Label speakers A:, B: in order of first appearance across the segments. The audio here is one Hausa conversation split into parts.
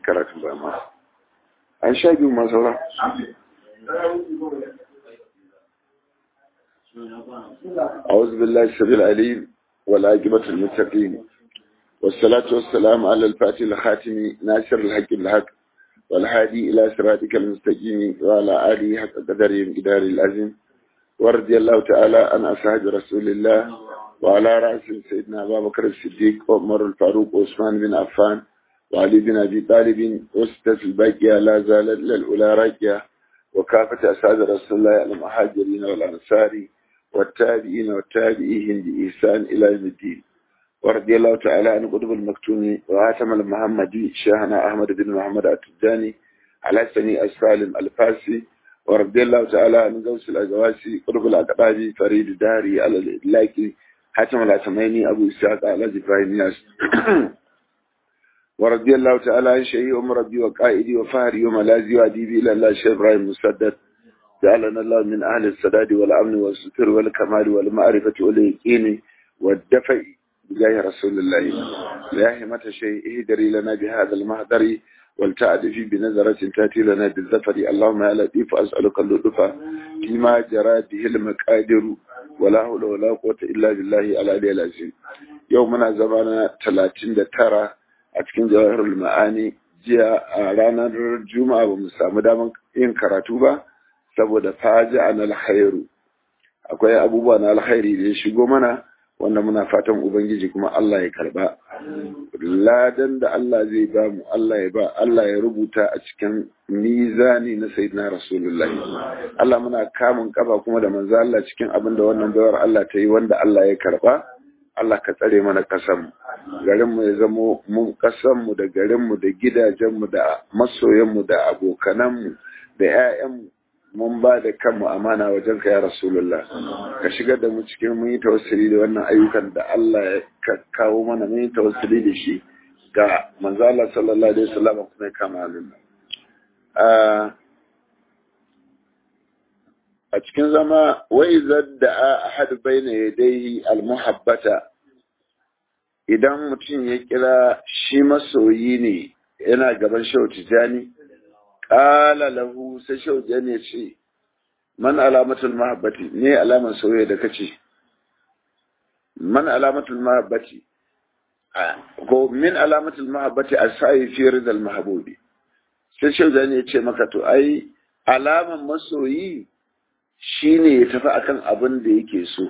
A: karatun ba ma an sha biyu ma saura أعوذ بالله السبيل العليم والعاقبة المتقين والصلاة والسلام على الفاتح الخاتم ناصر الحق بالحق والهادي إلى صراطك المستقيم وعلى آله حق قدرهم إدار العظيم ورضي الله تعالى عن أصحاب رسول الله وعلى رأس سيدنا أبا بكر الصديق وعمر الفاروق وعثمان بن عفان وعلي بن أبي طالب وستة الباقية لا زالت للأولى راجية وكافة أصحاب رسول الله المهاجرين والأنصار والتابعين والتابعين بإحسان إلى يوم الدين ورضي الله تعالى عن قطب المكتوم وعاتم المحمدي شيخنا أحمد بن محمد التجاني على سني السالم الفاسي ورضي الله تعالى عن غوث الأجواسي قطب الأقبابي فريد داري على الإدلاكي حاتم العتميني أبو إسحاق على إبراهيم ياس ورضي الله تعالى عن شيخ أم ربي وقائدي وفهري وملازي وأديبي إلى الله شيخ إبراهيم مسدد جعلنا الله من أهل السداد والأمن والستر والكمال والمعرفة واليقين والدفع بجاه رسول الله يا همة شيء اهدري لنا بهذا المهدر والتعدفي بنظرة تأتي لنا بالظفر اللهم يا لطيف أسألك اللطف فيما جرى به المقادر ولا حول ولا قوة إلا بالله العلي العظيم يومنا زمانا 39 a cikin jawahirul ma'ani jiya a ranar juma'a ba mu samu damar yin karatu ba saboda faji an alkhairu akwai abubuwa na alkhairi da ya shigo mana wanda muna fatan ubangiji kuma Allah ya karba ladan da Allah zai ba mu Allah ya ba Allah ya rubuta a cikin mizani na sayyidina rasulullahi Allah muna kamun kaba kuma da manzo Allah cikin abin da wannan bayar Allah ta yi wanda Allah ya karba Allah ka tsare mana kasan garin mu ya zamo mun kasan mu da garin mu da gidajen mu da masoyan mu da abokanan mu da ƴaƴan mu mun ba da kanmu amana wajen ka ya rasulullah ka shigar da mu cikin mun yi tawassuli da wannan ayyukan da Allah ya kawo mana mun yi tawassuli da shi ga manzo Allah sallallahu alaihi wasallam kuma ya kama halin a cikin zama wai zadda ahad baina yadayhi almuhabbata idan mutum ya kira shi masoyi ne yana gaban shau tijani ƙala lahu sai shaujan ya ce man alamatul mahabbati ne alamar soyayya da kace man alamatul mahabbati ko min alamatul mahabbati asai fi ridal mahbubi sai shaujan ya ce maka to ai alaman masoyi shine ya tafi akan abin da yake so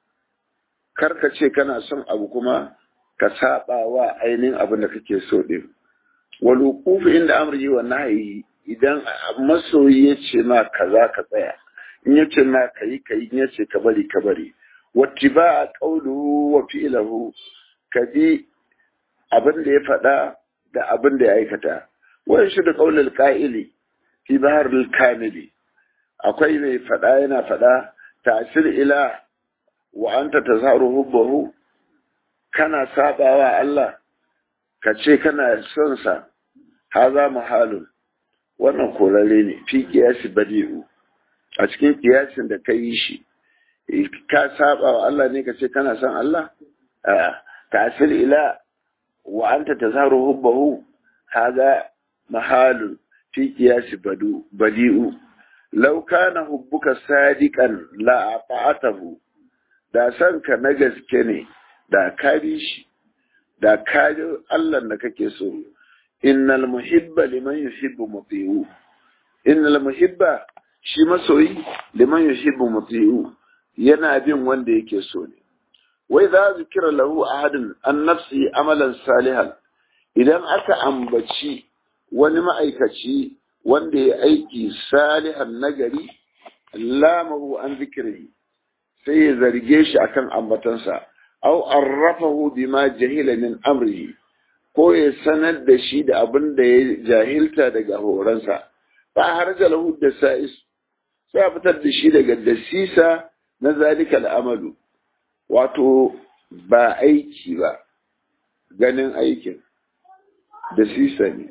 A: karka ce kana son abu kuma ka saba wa ainihin abin da kake so din wal wuquf inda amri wa nahyi idan masoyi ya ce ma kaza ka tsaya in ya ce ma ka yi ka yi in ya ce ka bari ka bari wati ba a ƙauluhu wa fi'ilahu ka bi abin da ya faɗa da abin da ya aikata wani shi da ƙaunar ƙa'ili fi bahar kamili akwai mai faɗa yana faɗa tasir ila wa anta tazaru hubbahu kana sabawa Allah ka ce kana son sa haza muhalun wannan korare ne fi kiyasi badi'u a cikin kiyasin da ka yi shi ka saba wa Allah ne ka ce kana son Allah tasir ila wa anta tazaru hubbahu haza mahalun fi kiyasi badi'u law kana hubbuka sadiqan la ata'atahu da san ka na gaske ne da ka bi shi da ka Allah da kake so innal muhibba liman yuhibbu muti'u innal muhibba shi masoyi liman yuhibbu muti'u yana bin wanda yake so ne wai za zikira lahu ahadin an nafsi amalan salihan idan aka ambaci wani ma'aikaci wanda ya aiki salihan nagari lamahu an zikiri sai ya zarge shi akan ambatansa au arrafahu bima jahila min amrihi ko ya sanar da shi da abin da ya jahilta daga horonsa ba har lahu da sa'is sai a fitar da shi daga dasisa na zalika al'amalu wato ba aiki ba ganin aikin dasisa ne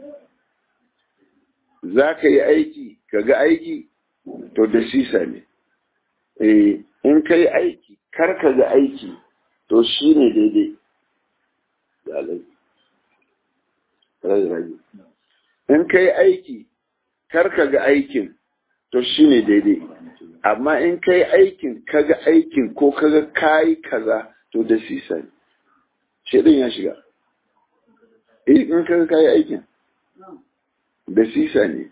A: za ka yi aiki ka ga aiki to dasisa ne in ka yi aiki kar ka ga aiki to shi ne daidai rage in kai aiki kar ka ga aikin to shine daidai amma in kai aikin kaga aikin ko kaga kayi kaza to da sisa ne shaidan ya shiga in kaga kayi aikin da sisa ne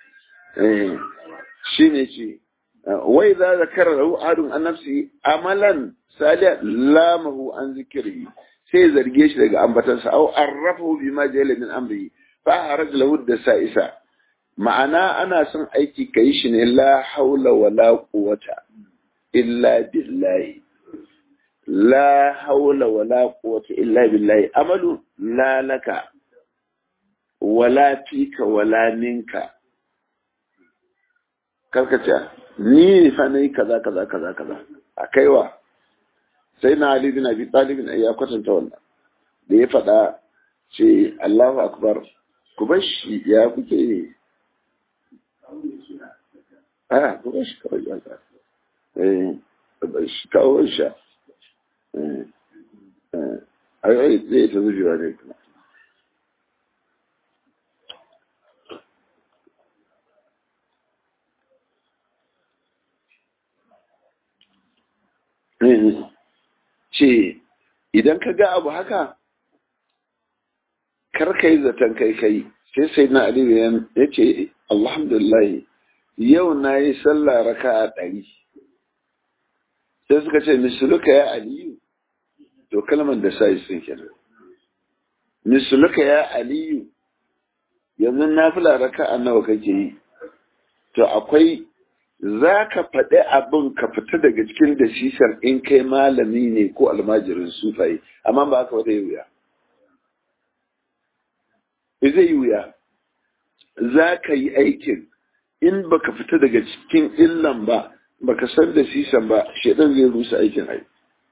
A: shi ne ce wai za da kara rahu adun an nafsi amalan saliya lamahu an zikiri sai zarge shi daga ambatansa au arrafahu bi ma jahila min amri fa haraj lahu da sa'isa ma'ana ana son aiki kai shi ne la haula wala quwwata illa billahi la haula wala quwwata illa billahi amalu la laka wala fika wala minka karkace ni fa nayi kaza kaza kaza kaza a kaiwa sai na Ali bin Abi Talib ya kwatanta wannan da ya faɗa ce Allahu akbar ku bar shi ya kuke yi a ku bar shi kawai ya ka eh bar shi kawo shi eh eh ai zai ta zuwa ne kuma ce idan ka ga abu haka kar ka yi zaton kai kai sai sai na aliyu ya ce alhamdulillah yau na yi sallah raka a ɗari sai suka ce misuluka ya aliyu to kalmar da sa sun kenan misuluka ya aliyu yanzu na fila raka a nawa kake yi to akwai za ka faɗi abin ka fita daga cikin dasisar in kai malami ne ko almajirin sufaye amma ba haka wata yi wuya zai yi wuya za ka yi aikin in baka fita daga cikin illan ba baka san dasisan ba shaidan zai rusa aikin ai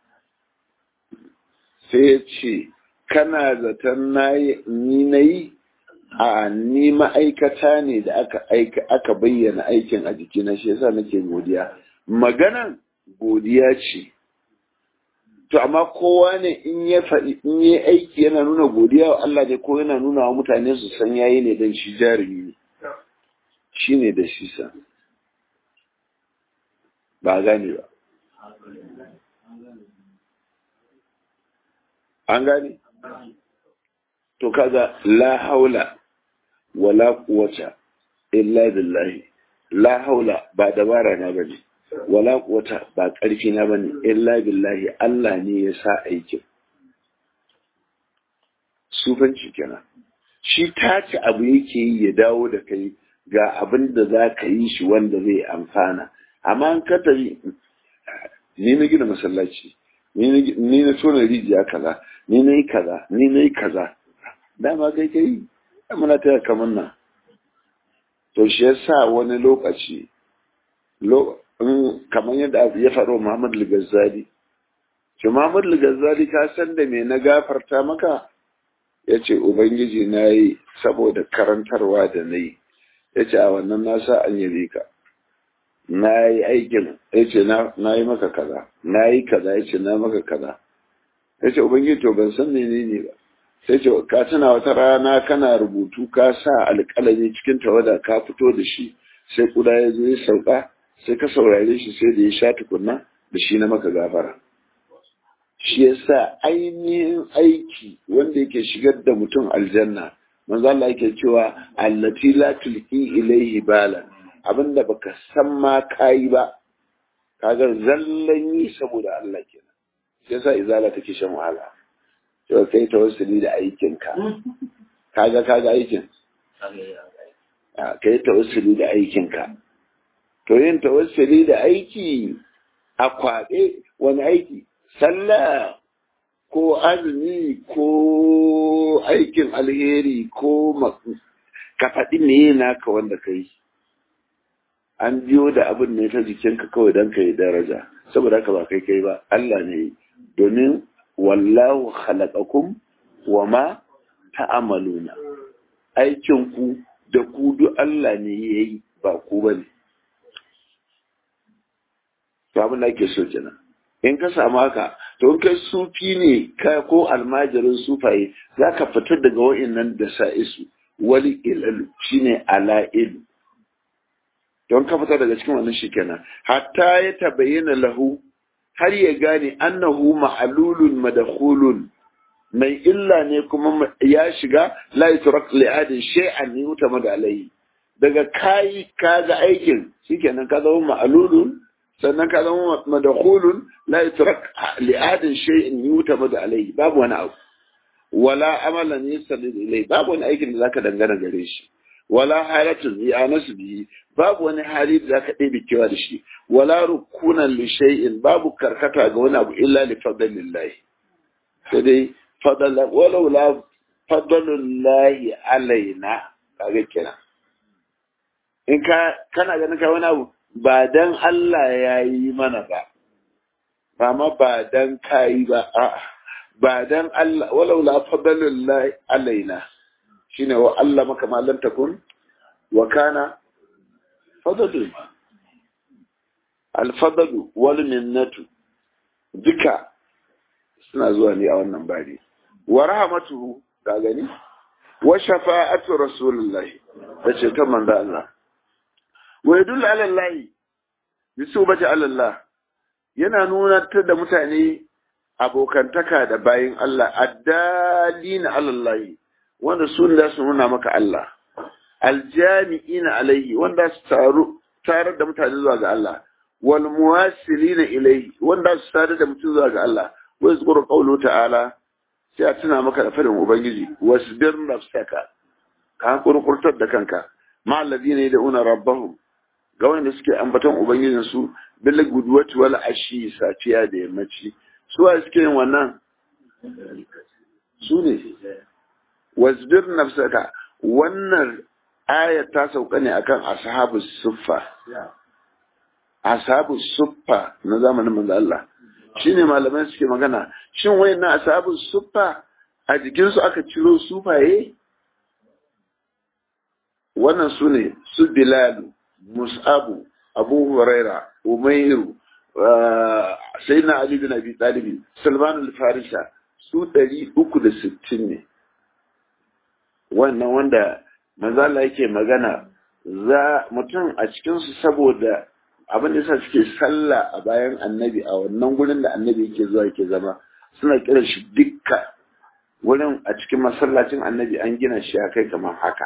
A: sai ya ce kana zaton ni na yi a ni ma'aikata ne da aka aika aka bayyana aikin a jikina shi yasa nake godiya maganan godiya ce to amma kowa ne in ya faɗi in yi aiki yana nuna godiya wa Allah ne ko yana nuna wa mutane su san yayi ne dan shi jarumi ne shi ne da shi sa ba gane ba an gane to kaga la haula wala quwwata illa billahi la haula ba dabara na bane wala quwwata ba karfi na bane illa billahi Allah ne ya sa aikin sufanci kenan shi tace abu yake yi ya dawo da kai ga abin da za ka yi shi wanda zai amfana amma an ka tafi ni na gina masallaci ni na tona rijiya kaza ni na yi kaza ni na yi kaza dama kai kai muna taya kamar nan to shi yasa wani lokaci kamar yadda ya faɗo Muhammad Al-Ghazali shi Muhammad Al-Ghazali ka san da me na gafarta maka ya ce Ubangiji na yi saboda karantarwa da na yi ya ce a wannan na sa an yabe ka na yi aikin ya ce na yi maka kaza na yi kaza ya ce na maka kaza ya ce Ubangiji to ban san menene ba sai ce ka tuna wata rana kana rubutu ka sa alƙalami cikin tawada ka fito da shi sai kuda ya zo ya sauka sai ka saurare shi sai da ya sha tukunna da shi na maka gafara shi yasa ainihin aiki wanda yake shigar da mutum aljanna manzo Allah yake cewa allati la tulqi ilayhi bala abinda baka san ma kai ba kaga zallan yi saboda Allah kenan shi yasa izala take shan wahala to kai tawassuli da aikinka kaga kaga aikin kai tawassuli da aikinka to yin tawassuli da aiki a kwaɓe wani aiki sallah ko azumi ko aikin alheri ko ka faɗi meye naka wanda ka yi an biyo da abin ne ta jikinka kawai don ka yi daraja saboda haka ba kai kai ba Allah ne domin wallahu khalaqakum wa ma ta'amaluna aikin ku da ku duk Allah ne yayi ba ku bane to abin da ake so kenan in ka samu haka to in kai sufi ne ka ko almajirin sufaye zaka fita daga wa'annan da sa'isu wali ilal shine ala'il don ka fita daga cikin wannan shikenan hatta ya tabayyana lahu har ya gane annahu ma'lulun madkhulun mai illa ne kuma ya shiga la yutrak li adin shay'an yutamad alayhi daga kai kaga aikin shikenan ka zama ma'lulun sannan ka zama madkhulun la yutrak li adin shay'in yutamad alayhi babu wani abu wala amalan yusallid ilai babu wani aikin da zaka dangana gare shi wala halatun ya nasu bihi babu wani hali da zaka ɗebe kewa da shi wala rukunan li shay'in babu karkata ga wani abu illa li fadlillahi sai dai fadala walau la fadlullahi alaina kaga kenan in ka kana ganin ka wani abu ba dan Allah ya yi mana ba ba ma ba dan kai ba a'a ba dan Allah walau la fadlullahi alaina shine wa Allah maka ma lam takun wa kana fadlu al fadlu wal minnatu duka suna zuwa ne a wannan bari wa rahmatuhu ga gani wa shafa'atu rasulullahi da ce ta manzo Allah wa yadullu ala Allah bisubati ala Allah yana nuna ta da mutane abokantaka da bayin Allah addalina ala Allah wanda sun da su nuna maka Allah aljami'ina alaihi wanda su taru tarar da mutane zuwa ga Allah wal muwasilina ilaihi wanda su tarar da mutum zuwa ga Allah wa yazkuru qawlu ta'ala sai a tuna maka da fadin ubangiji wasbir nafsaka ka kurkurtar da kanka ma alladhina yad'una rabbahum ga wanda suke ambaton ubangijin su bil gudwati wal ashi safiya da yammaci su wa suke yin wannan su ne wasbir nafsaka wannan aya ta sauka ne akan ashabus suffa ashabus suffa na zamanin manzo Allah shine malamai suke magana shin wayannan ashabus suffa a jikin su aka ciro sufaye wannan su ne su Bilal Mus'abu Abu Huraira Umairu Sayyidina Ali bin Abi Talib Salman al-Farisa su ɗari uku da sittin ne wannan wanda manzala yake magana za mutum a cikinsu saboda abin da suke sallah a bayan annabi a wannan gurin da annabi yake zuwa yake zama suna kiran shi dukka wurin a cikin masallacin annabi an gina shi a kai kamar haka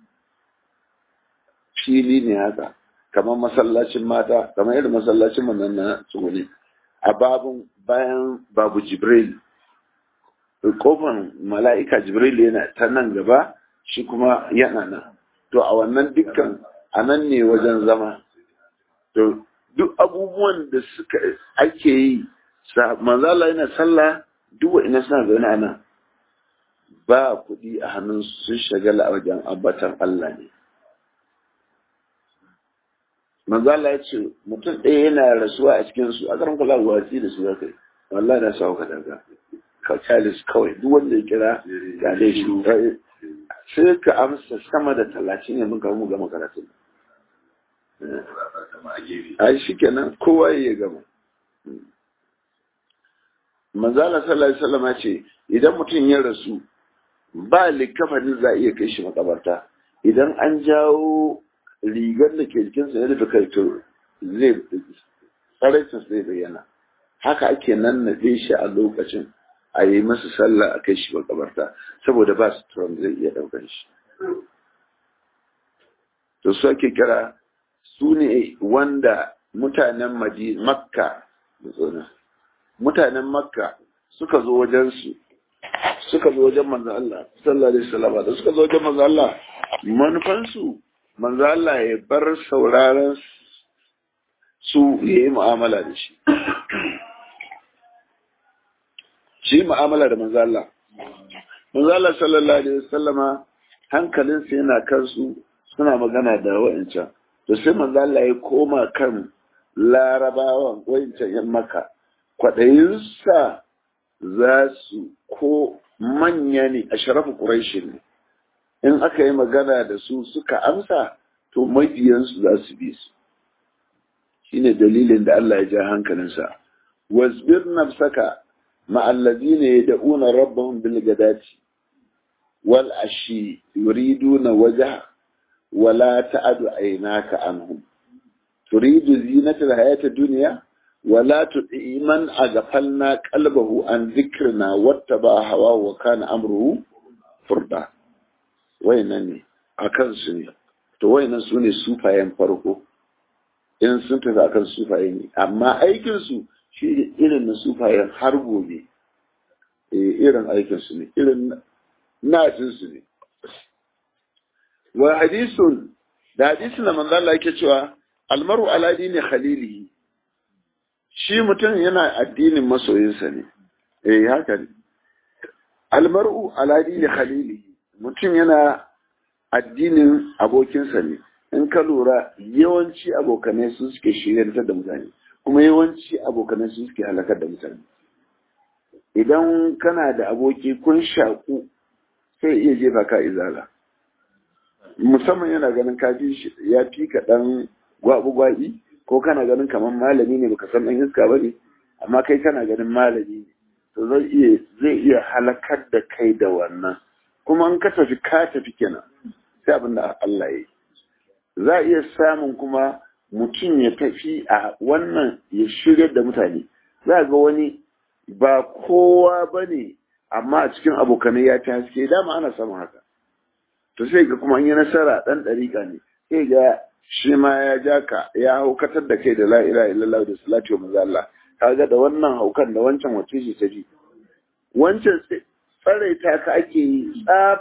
A: fili ne haka kamar masallacin mata kamar irin masallacin mu na tsuguni a babun bayan babu jibril kofan mala'ika jibril yana ta nan gaba shi kuma yana nan to a wannan dukkan a nan ne wajen zama to duk abubuwan da suka ake yi manzala yana sallah duk ina suna zaune a nan ba kuɗi a hannun sun shagala a wajen ambatan Allah ne manzala ya ce mutum ɗaya yana rasuwa a cikinsu a karan kula watsi da su ya kai wallahi na sa ka daga kacalis kawai duk wanda ya kira ga dai shi sai ka amsa sama da talatin yanzu ka mu gama karatun a shi kenan kowa ya gama manzala sallallahu alaihi wasallam ce idan mutum ya rasu ba likafanin za a iya kai shi makabarta idan an jawo rigar da ke jikinsa ya rufe kai to zai tsaraicin zai bayyana haka ake nan na shi a lokacin a yi masa sallah a kai shi makabarta saboda ba su turon zai iya ɗaukar shi to su ake kira su ne wanda mutanen makka mutanen makka suka zo wajensu suka zo wajen manzo Allah sallallahu alaihi wasallam da suka zo wajen manzo Allah manufansu manzo Allah ya bar sauraron su yayi mu'amala da shi shi mu'amala da manzo Allah manzo Allah sallallahu alaihi wasallama hankalinsa yana kansu suna magana da wa'ancan to sai manzo Allah ya koma kan larabawan wa'ancan yan maka kwaɗayinsa za su ko manya ne a sharafu ƙuraishi ne in aka yi magana da su suka amsa to mabiyansu za su bi su shine dalilin da Allah ya ja hankalinsa wasbir nafsaka ma'allazina yad'una rabbahum bil gadati wal ashi yuriduna wajha wala ta'adu aynaka anhum turidu zinatal hayati dunya wala tu'i man aghfalna qalbahu an dhikrina wattaba hawa wa kana amruhu furda wayannan ne akan su ne to wayannan su ne sufayen farko in sun tafi akan sufaye ne amma aikin su shi irin na sufayen har gobe irin aikin su ne irin nacin su ne wa hadisun da hadisun da manzo Allah yake cewa almaru ala dini khalilihi shi mutum yana addinin masoyinsa ne eh haka ne almaru ala dini khalilihi mutum yana addinin abokinsa ne in ka lura yawanci abokanai su suke shiryantar da mutane kuma yawanci abokanai su suke halakar da mutane idan kana da aboki kun shaku sai iya jefa ka izala musamman yana ganin ka fi ya fi ka dan gwabu gwabi ko kana ganin kamar malami ne baka san dan iska bane amma kai kana ganin malami ne to zai iya zai iya halakar da kai da wannan kuma in ka tafi ka tafi kenan sai abin da Allah ya yi za a iya samun kuma mutum ya tafi a wannan ya shirya da mutane za ga wani ba kowa ba ne amma a cikin abokanai ya ci haske dama ana samun haka to sai ga kuma an yi nasara ɗan ɗariƙa ne sai ga shi ma ya ja ka ya haukatar da kai da la ilaha illallah da salatu wa manzo Allah kaga da wannan haukan da wancan wace shi ta ji wancan tsaraita ka ake yi tsaf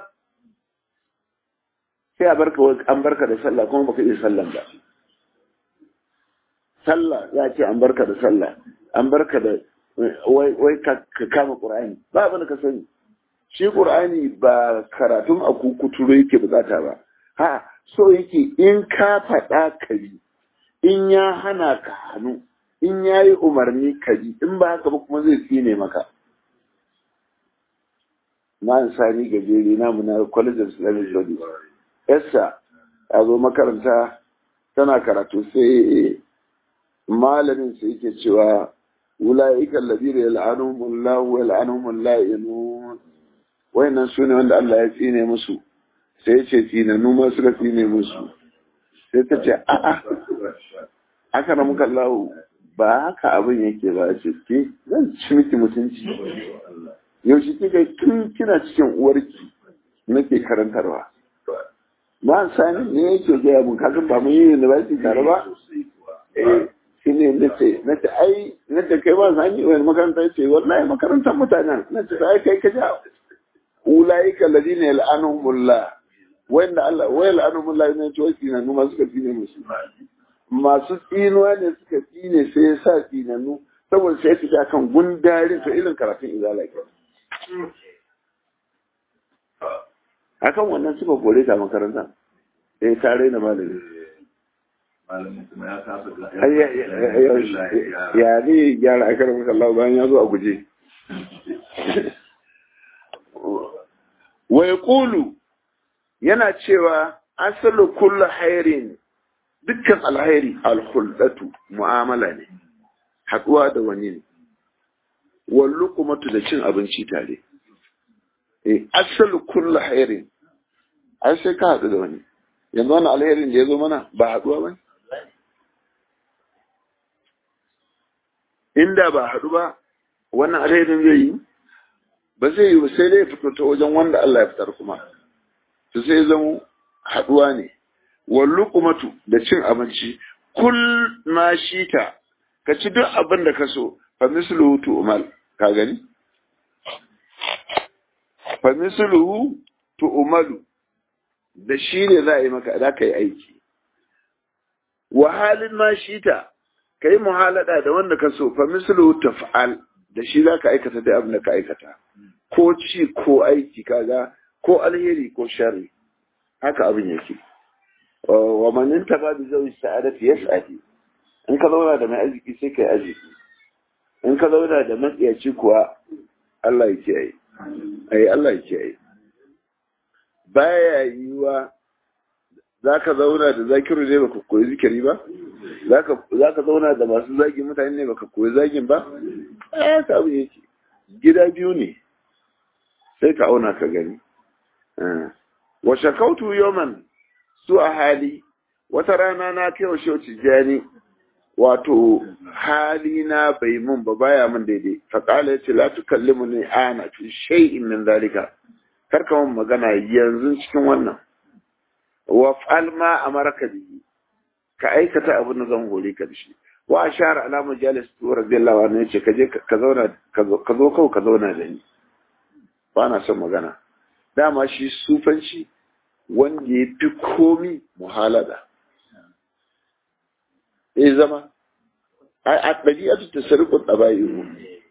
A: sai a barka an barka da sallah kuma baka iya sallan ba sallah za a ce an barka da sallah an barka da wai ka kama qur'ani ba abin da ka sani shi qur'ani ba karatun a kukuturo yake bukata ba ha so yake in ka faɗa ka bi in ya hana ka hannu in ya yi umarni ka bi in ba haka ba kuma zai tsine maka na sani gajeri namu na college of islamic studies yarsa ya zo makaranta tana karatu sai malamin sai yake cewa ula'ika alladhina yal'anuhumullahu wa yal'anuhumul la'inun wayannan sune wanda Allah ya tsine musu sai ya ce tsinanu ma suka tsine musu sai ta ce a'a aka na muka lahu ba haka abin yake ba ce ke zan ci miki mutunci yaushe kika tun kina cikin uwarki nake karantarwa ba sani ne yake gaya mun kakan ba mun yi university tare ba eh shi ne nace nace ai nace kai ba sani wani makaranta ce wallahi makarantar mutanen nace ai kai ka ja ulaika alladhina yal'anuhumullah wanda Allah wa yal'anuhumullah ne to shi na numa suka tsine musu masu tsinuwa ne suka tsine sai ya sa tsinanu saboda sai su kan gundarin to irin karatun izala ke akan wannan suka kore ta makaranta eh ta raina malami ya ne gyara a karin Allah bayan ya zo a guje wa yaqulu yana cewa asalu kullu hairin dukkan alhairi alhuldatu mu'amala ne haɗuwa da wani ne wallu kuma da cin abinci tare eh asalu kullu hairin ai sai ka haɗu da wani yanzu wani alherin da ya zo mana ba haɗuwa ba inda ba haɗu ba wannan alherin zai yi ba zai yi ba sai dai fito ta wajen wanda Allah ya fitar kuma to sai zama haɗuwa ne wallu kumatu da cin abinci kul ma shita ka ci duk abin da ka so fa misluhu tu'mal ka gani fa misluhu tu'malu da shi ne za a yi maka za ka yi aiki wa halin ma shita ka yi muhalada da wanda ka so fa misluhu taf'al da shi za ka aikata da abin da ka aikata ko ci ko aiki kaga ko alheri ko sharri haka abin yake wa manin taba bi zai sa'adati yas'ati in ka zauna da mai arziki sai kai arziki in ka zauna da matsiyaci kuwa Allah ya kiyaye ai Allah ya kiyaye baya yiwa zaka zauna da zakiru ne baka koyi zikiri ba zaka zaka zauna da masu zagin mutane ne baka koyi zagin ba eh ka abu yake gida biyu ne sai ka auna ka gani wa shakautu yoman su a hali wata rana na kai wa shehu tijjani wato hali na bai mun ba baya mun daidai faƙala ya ce la tukallimu ne ana fi shay'in min zalika kar ka mun magana yanzu cikin wannan wa fa'al ma amarka bihi ka aikata abin da zan hore ka da shi wa ashara ala majalis tu radiyallahu anhu yace ka je ka zauna ka zo kawai ka zauna da ni ba na son magana dama shi sufanci wanda ya fi komi muhalada ya zama a ɗabi'atu ta sarƙon ɗaba'iru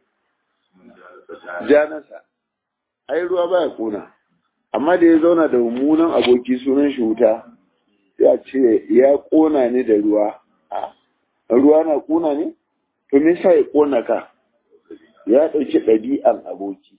A: janasa ai ruwa baya ƙona amma da ya zauna da mummunan aboki sunan shi wuta ya ce ya ƙona ne da ruwa ruwa na ƙona ne to me yasa ya ƙona ka ya ɗauki ɗabi'an aboki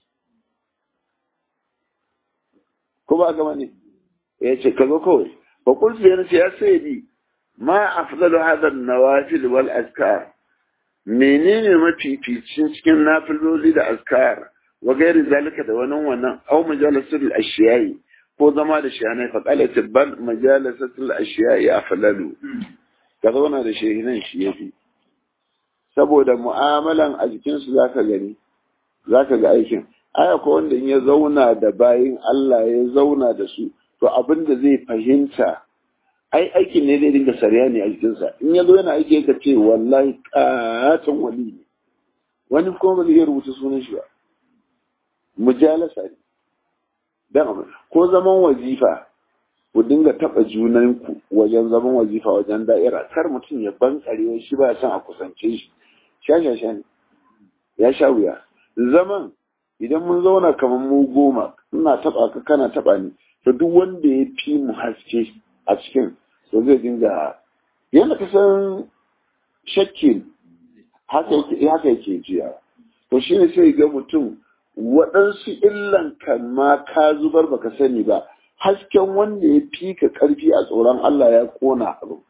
A: ko ba gama ne ya ce ka zo kawai ba kulsu yana ce ya sai bi ma afdalu hadha an-nawafil wal azkar menene mafificin cikin nafiloli da azkar wa gairi zalika da wani wannan aw majalisul ashiyai ko zama da shiyanai fa qala tibban majalisul ashiyai afdalu ka zauna da shehinan shi yafi saboda mu'amalan a jikinsu zaka gani zaka ga aikin aya ko wanda in ya zauna da bayin Allah ya zauna da su to abin da zai fahimta ai aikin ne zai dinga sariya ne a jikinsa in ya zo yana aiki ka ce wallahi katon wali ne wani kuma ba zai iya rubuta sunan shi ba mujalasa ne dan ko zaman wazifa ku dinga taba junanku wajen zaman wazifa wajen da'ira kar mutum ya bankare shi ba san a kusance shi sha sha sha ne ya sha wuya zaman idan mun zauna kamar mu goma ina taba ka kana taba ni to duk wanda ya fi mu haske a cikin to zai dinga yadda ka san shakkin haka yake haka yake jiya to shi ne sai ga mutum waɗansu illan kan ma ka zubar baka sani ba hasken wanda ya fi ka ƙarfi a tsoron Allah ya ƙona abu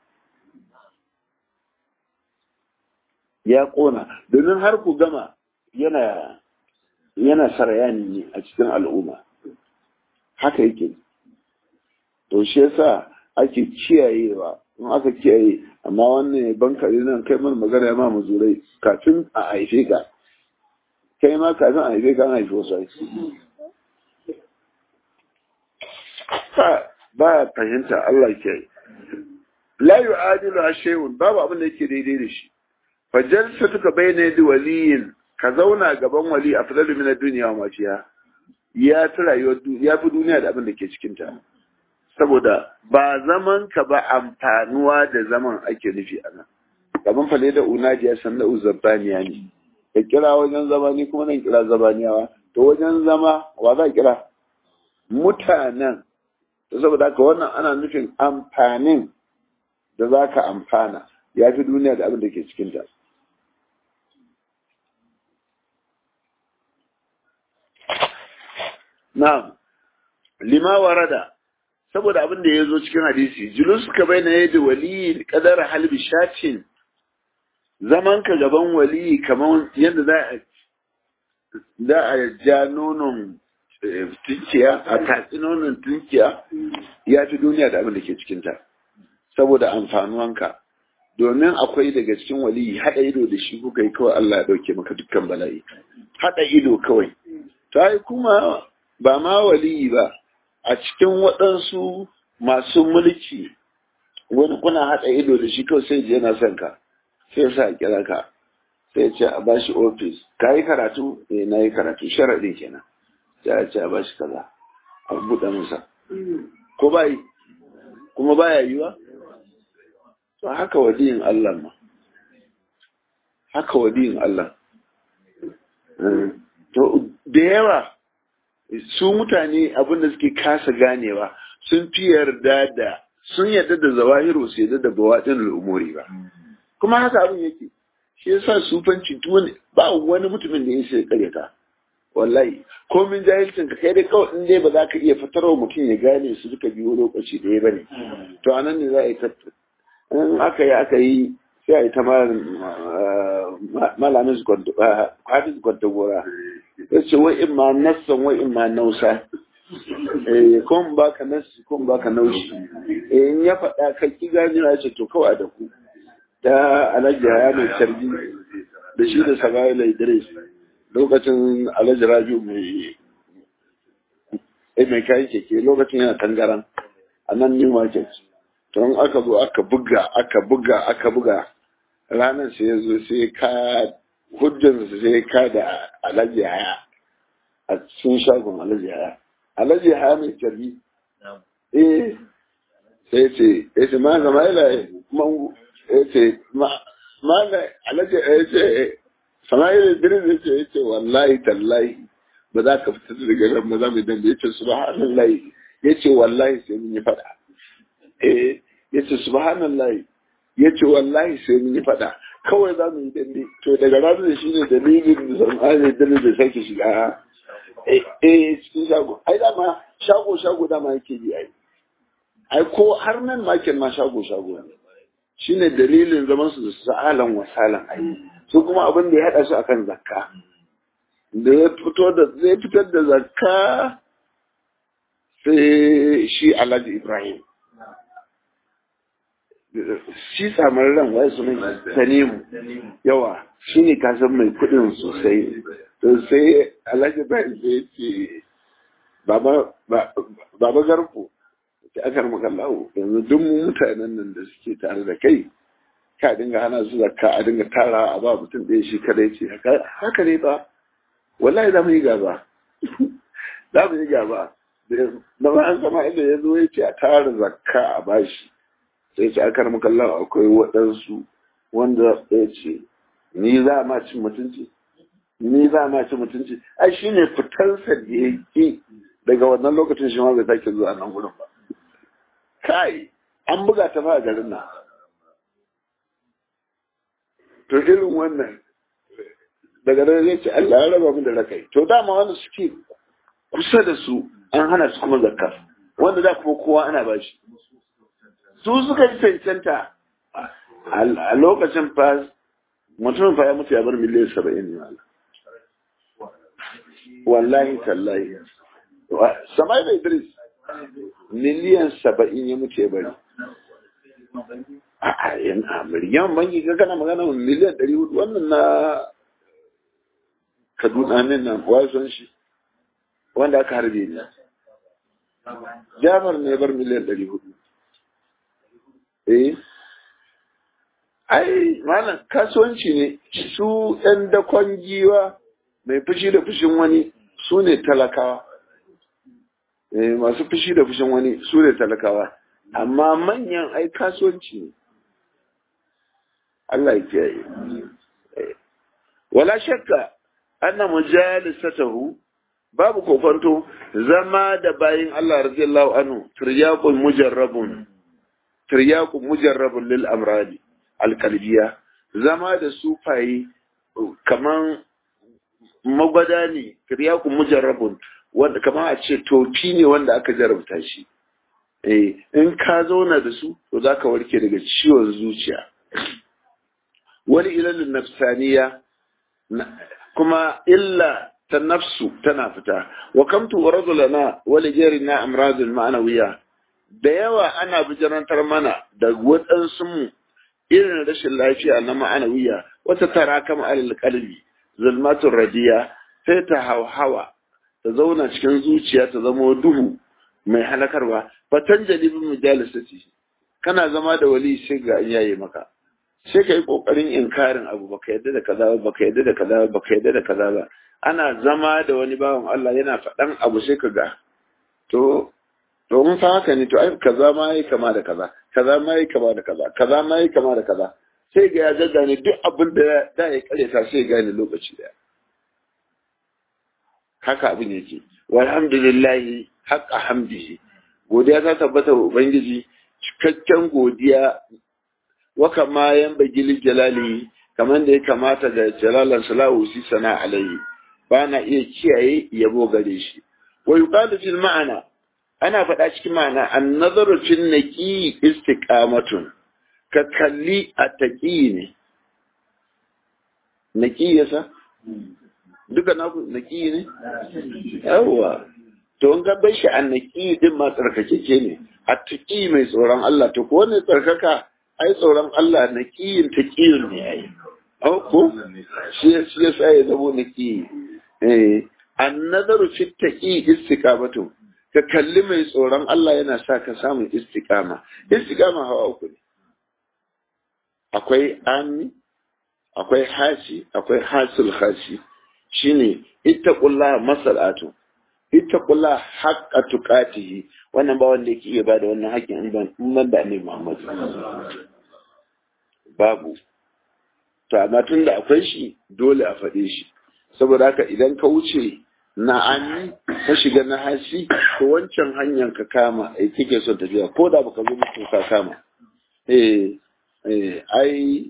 A: ya ƙona domin har ku gama yana yana sarayani ne a cikin al'umma haka yake to shi yasa ake kiyayewa in aka kiyaye amma wannan bankare nan kai mana magana ya ma muzurai kafin a haife ka kai ma kafin a haife ka an haife wasu aiki ba ya fahimta Allah ke yi la yu'adilu shay'un babu abin da yake daidai da shi fa jalsatuka bayna yadi waliyin ka zauna gaban wali afdalu min ad-dunya wa ma fiha ya fi rayuwar ya fi duniya da abin da ke cikin ta saboda ba zaman ka ba amfanuwa da zaman ake nufi a nan gaban fale da unaji ya san da uzabbaniya ne ka kira wajen zama ni kuma nan kira zabaniyawa to wajen zama wa za kira mutanen to saboda haka wannan ana nufin amfanin da za ka amfana ya fi duniya da abin da ke cikin ta na'am lima warada saboda abin da ya zo cikin hadisi julus ka bai na yadda wali kadar halbi shatin zaman ka gaban wali kamar yadda za a za a ja nonon tunkiya a tatsi nonon tunkiya ya fi duniya da abin da ke cikinta saboda amfanuwanka domin akwai daga cikin wali haɗa ido da shi kuka yi kawai Allah ya ɗauke maka dukkan bala'i haɗa ido kawai ta kuma ba ma wali ba a cikin waɗansu masu mulki wani kuna haɗa ido da shi kawai sai je yana son ka sai sa kira ka sai ce a bashi ofis ka yi karatu eh na yi karatu sharaɗi kenan sai a ce a bashi kaza a buɗe masa ko ba yi kuma baya yiwa to haka wadiyin Allah ma haka wadiyin Allah to da yawa su mutane abin da suke kasa ganewa sun fi yarda da sun yarda da zawahiru su yarda da bawaɗin al'umuri ba kuma haka abin yake shi yasa sufanci tuwani ba wani mutumin da ya sai karyata wallahi komin jahilcin ka kai dai kawai in dai ba za ka iya fitarwa mutum ya gane su duka biyu lokaci ɗaya ba ne to a nan ne za a yi in aka yi aka yi sai a yi ta malamin hafiz gwantagora ya ce wai in ma nassan wai in ma nausa eh kun baka nasi kun baka naushi eh in ya faɗa ka ki gani na ce to kawai da ku ta alhaji ya mai tarbi da shi da sabaila idris lokacin alhaji rabiu mai eh mai kayan keke lokacin yana tangaran a nan new market to in aka zo aka buga aka buga aka buga ranar sai ya zo sai ka hujjansa sai ka da alhaji haya a cikin shagon alhaji haya alhaji haya mai tarbi eh sai ce ya ce ma zama ila mangu ya ce ma da alhaji ya ce sama'ila idris ya ce ya ce wallahi tallahi ba za ka fita daga nan ba za mu dan ya ce subhanallahi ya ce wallahi sai mun yi fada eh ya ce subhanallahi ya ce wallahi sai mun yi fada kawai za mu yi dambe to daga ranar da shi ne dalilin da sama'ila idris da sake shiga eh cikin shago ai dama shago shago dama yake yi ai ai ko har nan makin ma shago shago ne shine dalilin zaman su da sa'alan wasalan ai su kuma abin da ya hada su akan zakka da ya fito da zai fitar da zakka sai shi Alhaji Ibrahim shi samar ran wai sunan Tanimu yawa shine kasan mai kudin sosai to sai Alhaji Ibrahim sai ce baba baba garko da aka maka lawo yanzu duk mutanen nan da suke tare da kai ka dinga hana su zakka a dinga tara a ba mutum ɗaya shi kada ce haka ne ba wallahi za mu yi gaba za mu yi gaba da ma an sama inda ya zo ya ce a tara zakka a bashi sai ce aka maka lawo akwai waɗansu wanda ya ce ni za ma cin mutunci ni za ma cin mutunci ai shine fitarsa da ya ki daga wannan lokacin shi ma bai sake zuwa nan gudun ba kai an buga ta fa a garin nan to irin wannan daga nan zai ce Allah ya raba mu da rakai to dama wanda suke kusa da su an hana su kuma zakka wanda da kuma kowa ana bashi su suka ji cancanta a lokacin fa mutum fa ya mutu ya bar miliyan saba'in ne wallahi tallahi samai da idris miliyan saba'in ya mutu ya bari. A yana miliyan banki ka kana magana miliyan ɗari hudu wannan na Kaduna ne na wasan shi wanda aka harbe ne. Jamar ne bar miliyan ɗari hudu. Eh, ai malam kasuwanci ne su ɗan dakon giwa mai fushi da fushin wani su ne talakawa. masu fushi da fushin wani su ne talakawa amma manyan ai kasuwanci ne Allah ya kiyaye wala shakka anna mujalisatahu babu kofanto zama da bayin Allah radiyallahu anhu tiryaqun mujarrabun tiryaqun mujarrabun lil amradi alqalbiyya zama da sufayi kaman magwada ne tiryaqun mujarrabun wanda kamar a ce tofi ne wanda aka jarabta shi eh in ka zauna da su to za ka warke daga ciwon zuciya wani ilalin nafsaniya kuma illa ta nafsu tana fita wa kamtu rajulana wali jarina amradul ma'anawiya da yawa ana bijirantar mana da waɗansu mu irin rashin lafiya na ma'anawiya wata tara kama alal qalbi zulmatun radiya sai ta hauhawa ta zauna cikin zuciya ta zama duhu mai halakarwa fatan jalibin mujalisati kana zama da wali sai ga an yaye maka sai ka yi kokarin inkarin abu baka yadda da kaza ba baka yadda da kaza ba baka yadda da kaza ba ana zama da wani bawan Allah yana faɗan abu sai ka ga to to mun fa haka ne to ai kaza ma yi kama da kaza kaza ma yi kama da kaza kaza ma yi kama da kaza sai ga ya gaggane duk abin da da ya kareta sai ya gane lokaci daya haka abin yake walhamdulillahi haqqa hamdihi godiya ta tabbata wa ubangiji cikakken godiya wa kama yan bagili jalali kamar da ya kamata da jalalan salahu si sana alayhi ba na iya kiyaye yabo gare shi wa yuqalu fil ma'ana ana faɗa cikin ma'ana an nazaru fil naqi istiqamatun ka kalli a taqi ne naqi yasa duka naku naqi ne yawa to in ka bai shi annaki din ma tsarkakeke ne attaqi mai tsoron Allah to ko ne tsarkaka ai tsoron Allah naqiyin taqiyun ne ai au ko shi shi yasa ya zabo naqi eh annazaru fi taqi istiqamatu ka kalli mai tsoron Allah yana sa ka samun istiqama istiqama hawa uku ne akwai ami akwai hashi akwai hasul hashi shine ittaqullaha masalatu ittaqullaha haqqa tuqatihi wannan ba wanda yake iya bada wannan haƙƙin in ban in ban da Annabi Muhammad babu to amma tunda akwai shi dole a faɗe shi saboda haka idan ka wuce na ami ka shiga na hashi to wancan hanyar ka kama ai kike son tafiya ko da baka zo mutu ka kama eh eh ai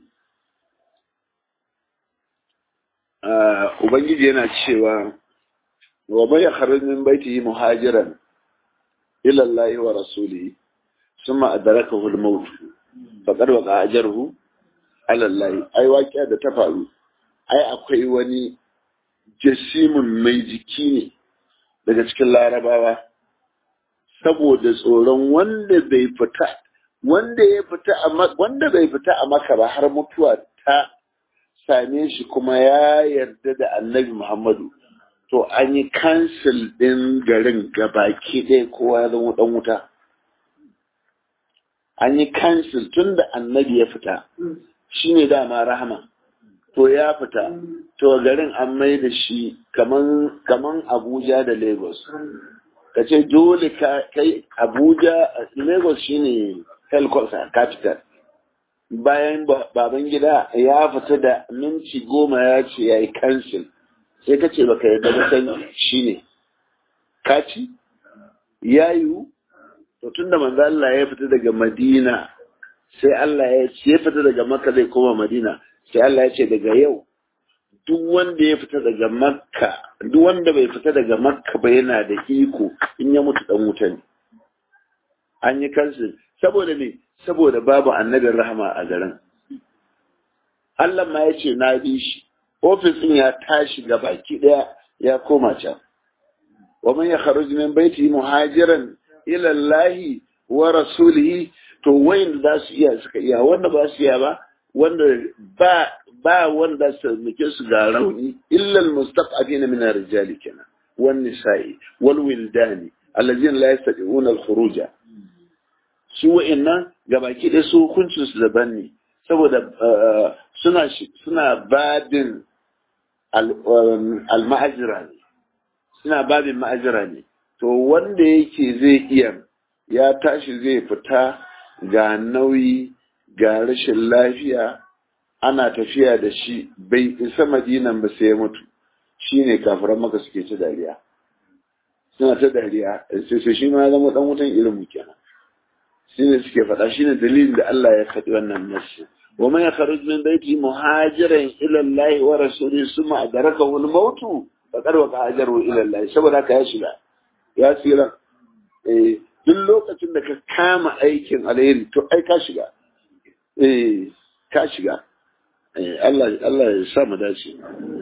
A: Ubangiji yana cewa, wa bai kharij min baitihi muhajiran ila Allah wa rasulihi thumma adrakahu al-maut faqad waqa ajruhu ala Allah ai waqiya da ta faru ai akwai wani jasimin mai jiki ne daga cikin larabawa saboda tsoron wanda bai fita wanda ya fita a wanda bai fita a maka ba har mutuwa ta same shi kuma ya yarda da annabi Muhammadu to an yi kansil ɗin garin gabaki ɗaya kowa ya zama ɗan wuta an yi kansil tun da annabi ya fita shi ne dama rahama to ya fita to garin an mai da shi kaman abuja da lagos ka ce dole kai abuja lagos shine headquarters capital bayan baban gida ya fita da minti goma ya ce ya yi kansil sai ka ce baka yadda da san shi ne kaci ya yiwu to tun da manzo Allah ya fita daga Madina sai Allah ya ce ya fita daga Makka zai koma Madina sai Allah ya ce daga yau duk wanda ya fita daga Makka duk wanda bai fita daga Makka ba yana da iko in ya mutu dan wuta ne an yi kansil saboda me saboda babu annabin rahama a garin Allah ma ya ce na bi shi ofis ɗin ya tashi ga baki ɗaya ya koma can wa man yakhruj min baiti muhajiran ila Allah wa rasulihi to wayin da za su iya suka iya wanda ba su iya ba wanda ba ba wanda su muke su ga rauni illa almustaqafina min ar-rijali kenan wan nisa'i wal wildani allazina la yastati'una al-khuruja su wa'annan gabaki ɗaya su hukuncin su daban ne saboda suna suna babin al-ma'ajira ne suna babin ma'ajira ne to wanda yake zai iya ya tashi zai fita ga nauyi ga rashin lafiya ana tafiya da shi bai isa madinan ba sai ya mutu shine kafiran maka suke ta dariya suna ta dariya sai shi ma ya zama dan wutan irin kenan shine suke faɗa shine dalilin da Allah ya faɗi wannan nasu wa man yakhruj min baiti muhajiran ila Allah wa rasulihi summa adrakahu al-maut faqad waqa ajru ila Allah saboda haka ya shiga ya tsira eh duk lokacin da ka kama aikin alheri to ai ka shiga eh ka shiga eh Allah Allah ya sa mu dace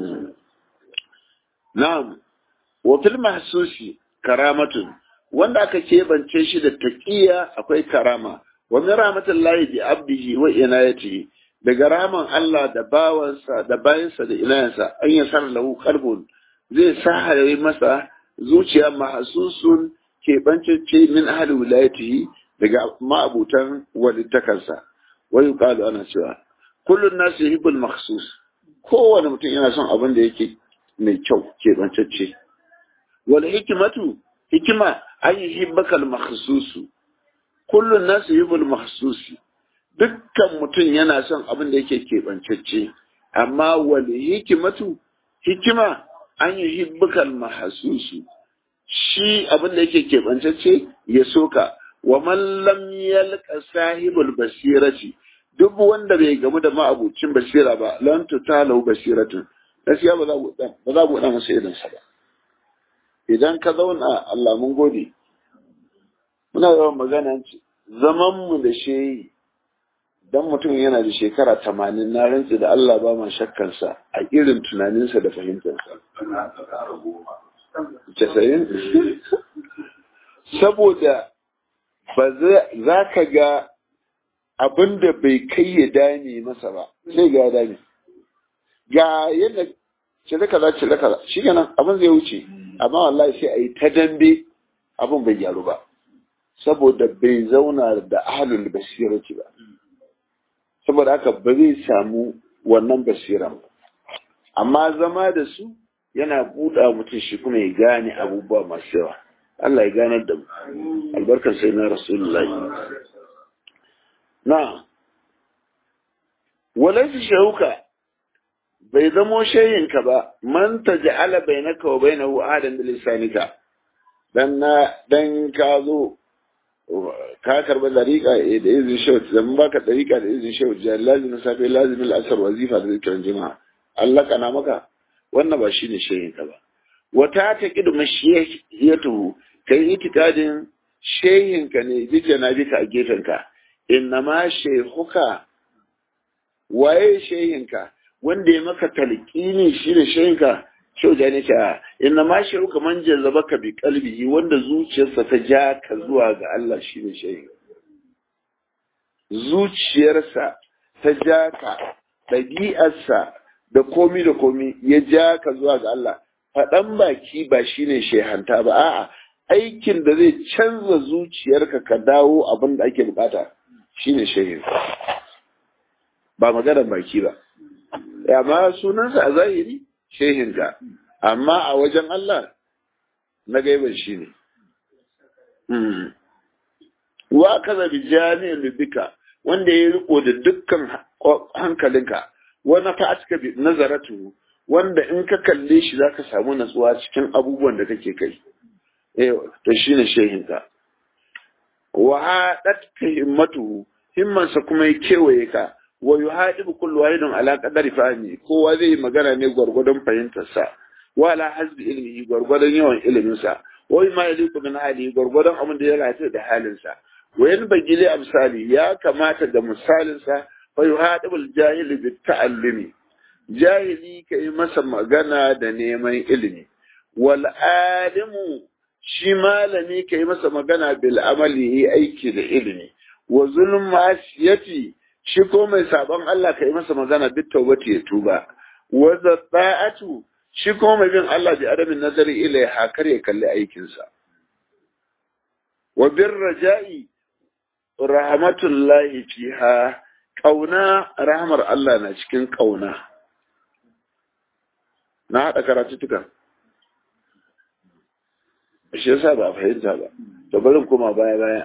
A: na'am wa fil mahsusi karamatun wanda aka keɓance shi da taƙiya akwai karama wa min rahmatullahi bi abdihi wa inayatihi daga raman Allah da bawansa da bayansa da inayansa an ya sar lahu qalbun zai sahare masa zuciya mahsusun keɓancece min ahli wilayatihi daga ma'abutan walittakarsa wa yuqalu ana cewa kullun nasu yuhibbul makhsus kowane mutum yana son abin da yake mai kyau keɓancece wal hikmatu hikima an yi hibbakal makhsusu kullun nasu yuhibbul makhsusi dukkan mutum yana son abin da yake keɓancacce amma wal hikimatu hikima an yi hibbakal mahsusu shi abin da yake keɓancacce ya soka wa man lam yalqa sahibul basirati duk wanda bai gamu da ma'abucin basira ba lan tutalau basiratun gaskiya ba za ku ba za ku masa idan sa ba idan ka zauna Allah mun gode muna yawan magana zaman mu da shehi dan mutum yana da shekara tamanin na rantsi da Allah ba ma shakkansa a irin tunaninsa da fahimtarsa casa'in saboda ba za ka ga abin da bai kai ya dame masa ba sai ga ya dame ga yadda cire kaza cire kaza shi kenan abin zai wuce amma wallahi sai a yi ta dambe abin bai gyaru ba saboda bai zauna da ahalul basirati ba saboda haka ba zai samu wannan basiran ba amma zama da su yana buɗa mutum shi kuma ya gane abubuwa masu yawa Allah ya ganar da mu albarkar sai na rasulullahi na walaysa shauka bai zamo shayinka ba man taj'ala bainaka wa bainahu ahadan bil lisanika dan na dan ka zo ka karba dariƙa da izin shehu zan baka dariƙa da izin shehu da lazim safe lazim al-asr wazifa da zikirin jima'a Allah kana maka wannan ba shine shehin ka ba wata ta kidu mashiyatu kai itikadin shehin ka ne bija na bika a gefen ka innama shehuka waye shehin ka wanda ya maka talqini shine shehin ka Shau da ne ce inna ma shi ka man jazaba ka bi kalbihi wanda zuciyarsa ta ja ka zuwa ga Allah shine shehi zuciyarsa ta ja ka ɗabi'arsa da komi da komi ya ja ka zuwa ga Allah faɗan baki ba shine shehanta ba a'a aikin da zai canza zuciyarka ka dawo abin da ake bukata shine shehin ba maganar baki ba amma sunansa a zahiri shehinka amma a wajen Allah na gaiban shi ne. Wa kaza bi jami'in lubika wanda ya riko da dukkan hankalinka wani ka aska bi nazaratu wanda in ka kalle shi za ka samu natsuwa cikin abubuwan da kake kai. Eh, to shi ne shehinka. Wa haɗat ka himmatu himmansa kuma ya kewaye ka wa yuhadibu kullu wahidin ala qadari fahmi kowa zai magana ne gwargwadon fahimtar sa wa ala hasbi ilmihi gwargwadon yawan ilimin sa wa ma yaliku min hali gwargwadon abin da ya rata da halin sa wa yan bagile amsali ya kamata da misalin sa fa yuhadibu al-jahil bi ta'allumi jahili kai masa magana da neman ilimi wal alimu shi malami kai masa magana bil amali aiki da ilimi wa zulm asiyati shi ko mai sabon Allah ka yi masa magana duk tawbati ya tuba wa zatta'atu shi ko mai bin Allah bi adamin nazari ilai hakar ya kalli aikinsa wa bir raja'i rahmatullahi fiha kauna rahmar Allah na cikin kauna na haɗa karatu tuka shi yasa ba a fahimta ba to barin koma baya baya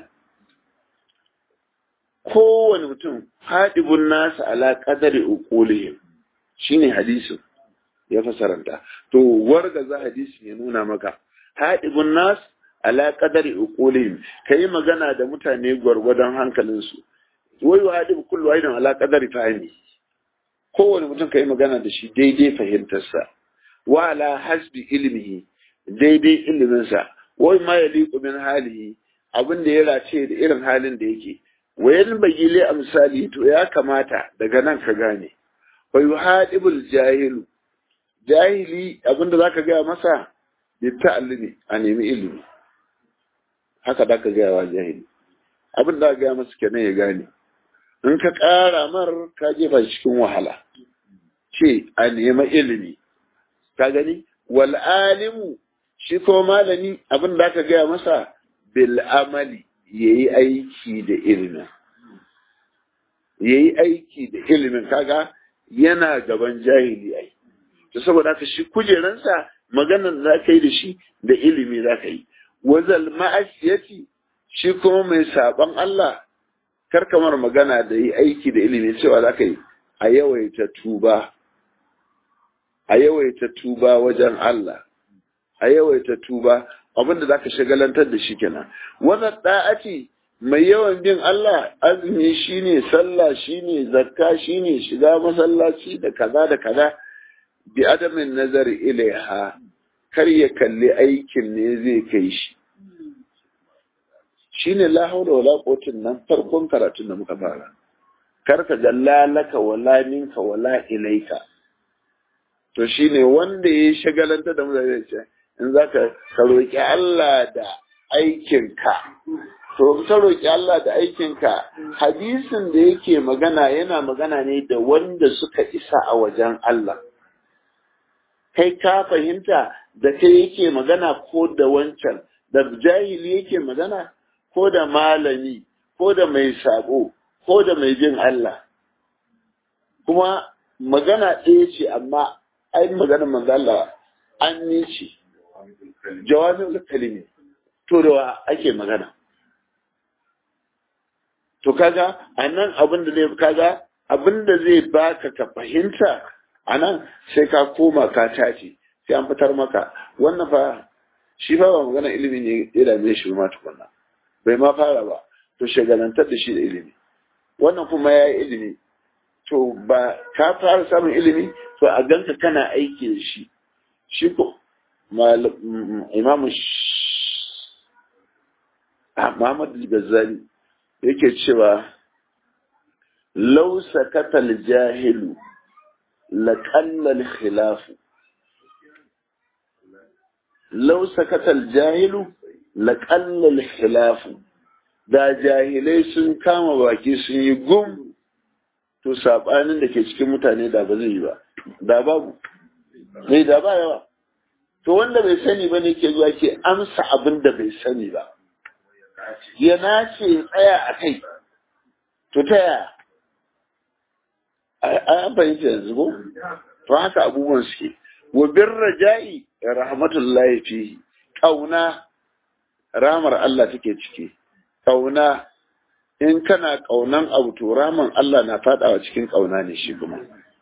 A: kowane mutum haɗibun nasa ala ƙadari uqulihim shine hadisin ya fasaranta to warga za hadisi ya nuna maka haɗibun nas ala ƙadari uqulihim kai magana da mutane gwargwadon hankalinsu wai wa haɗibu kullu wahidin ala ƙadari fahimi kowane mutum kai magana da shi daidai fahimtarsa wa ala hasbi ilmihi daidai iliminsa wai ma yaliqu min halihi abin da ya race da irin halin da yake wayan bagile a misali to ya kamata daga nan ka gane fa yuhadibul jahilu jahili abinda zaka gaya masa bi ta'allumi a nemi ilimi haka da ka gaya wa jahili abin da gaya masa kenan ya gane in ka ƙara mar ka jefa cikin wahala ce a nemi ilimi ka gani wal alimu shi ko malami abin da ka gaya masa bil amali ya yi aiki da ilimin ya yi aiki da ilimin kaga yana gaban jahili ai to saboda haka shi kujeransa maganar za ka yi da shi da ilimi za ka yi wazal ma'asiyati shi kuma mai saban Allah kar kamar magana da yi aiki da ilimi cewa za ka yi a yawaita tuba a yawaita tuba wajen Allah a yawaita tuba abinda za ka shagalantar da shi kenan wannan da'ati mai yawan bin Allah azumi shine sallah shine zakka shine shiga masallaci da kaza da kaza bi adamin nazari ilaiha kar ya kalli aikin ne zai kai shi shine la haula wala quwwatin nan farkon karatun da muka fara kar ka ga lalaka wala minka wala ilaika to shine wanda ya shagalanta da mu zai ce in za ka roƙi Allah da aikinka to ka roƙi Allah da aikinka hadisin da yake magana yana magana ne da wanda suka isa a wajen Allah kai ka fahimta da kai yake magana ko da wancan da jahili yake magana ko da malami ko da mai sabo ko da mai bin Allah kuma magana ɗaya ce amma ai magana manzo Allah an ni ce jawabin kalimi to da ake magana to kaga anan abin da zai kaga abin da zai baka ka fahimta anan sai ka koma ka tace sai an fitar maka wannan fa shi fa ba magana ilimi ne ya dame shi ma tukunna bai ma fara ba to shagalantar da shi da ilimi wannan kuma ya yi ilimi to ba ka fara samun ilimi to a ganka kana aiki da shi shi ko imamu Muhammad Gazzali yake cewa lau sakatal jahilu laƙallal khilafu lau sakatal jahilu laƙallal khilafu da jahilai sun kama baki sun yi gum to saɓanin da ke cikin mutane da ba zai yi ba da babu mai da ba yawa to wanda bai sani ba ne ke zuwa ke amsa abin da bai sani ba ya nace tsaya a kai to ta yaya an fahimta yanzu ko to haka abubuwan suke wa bin raja'i rahmatullahi fihi kauna ramar Allah take ciki kauna in kana kaunan abu to raman Allah na fadawa cikin kauna ne shi kuma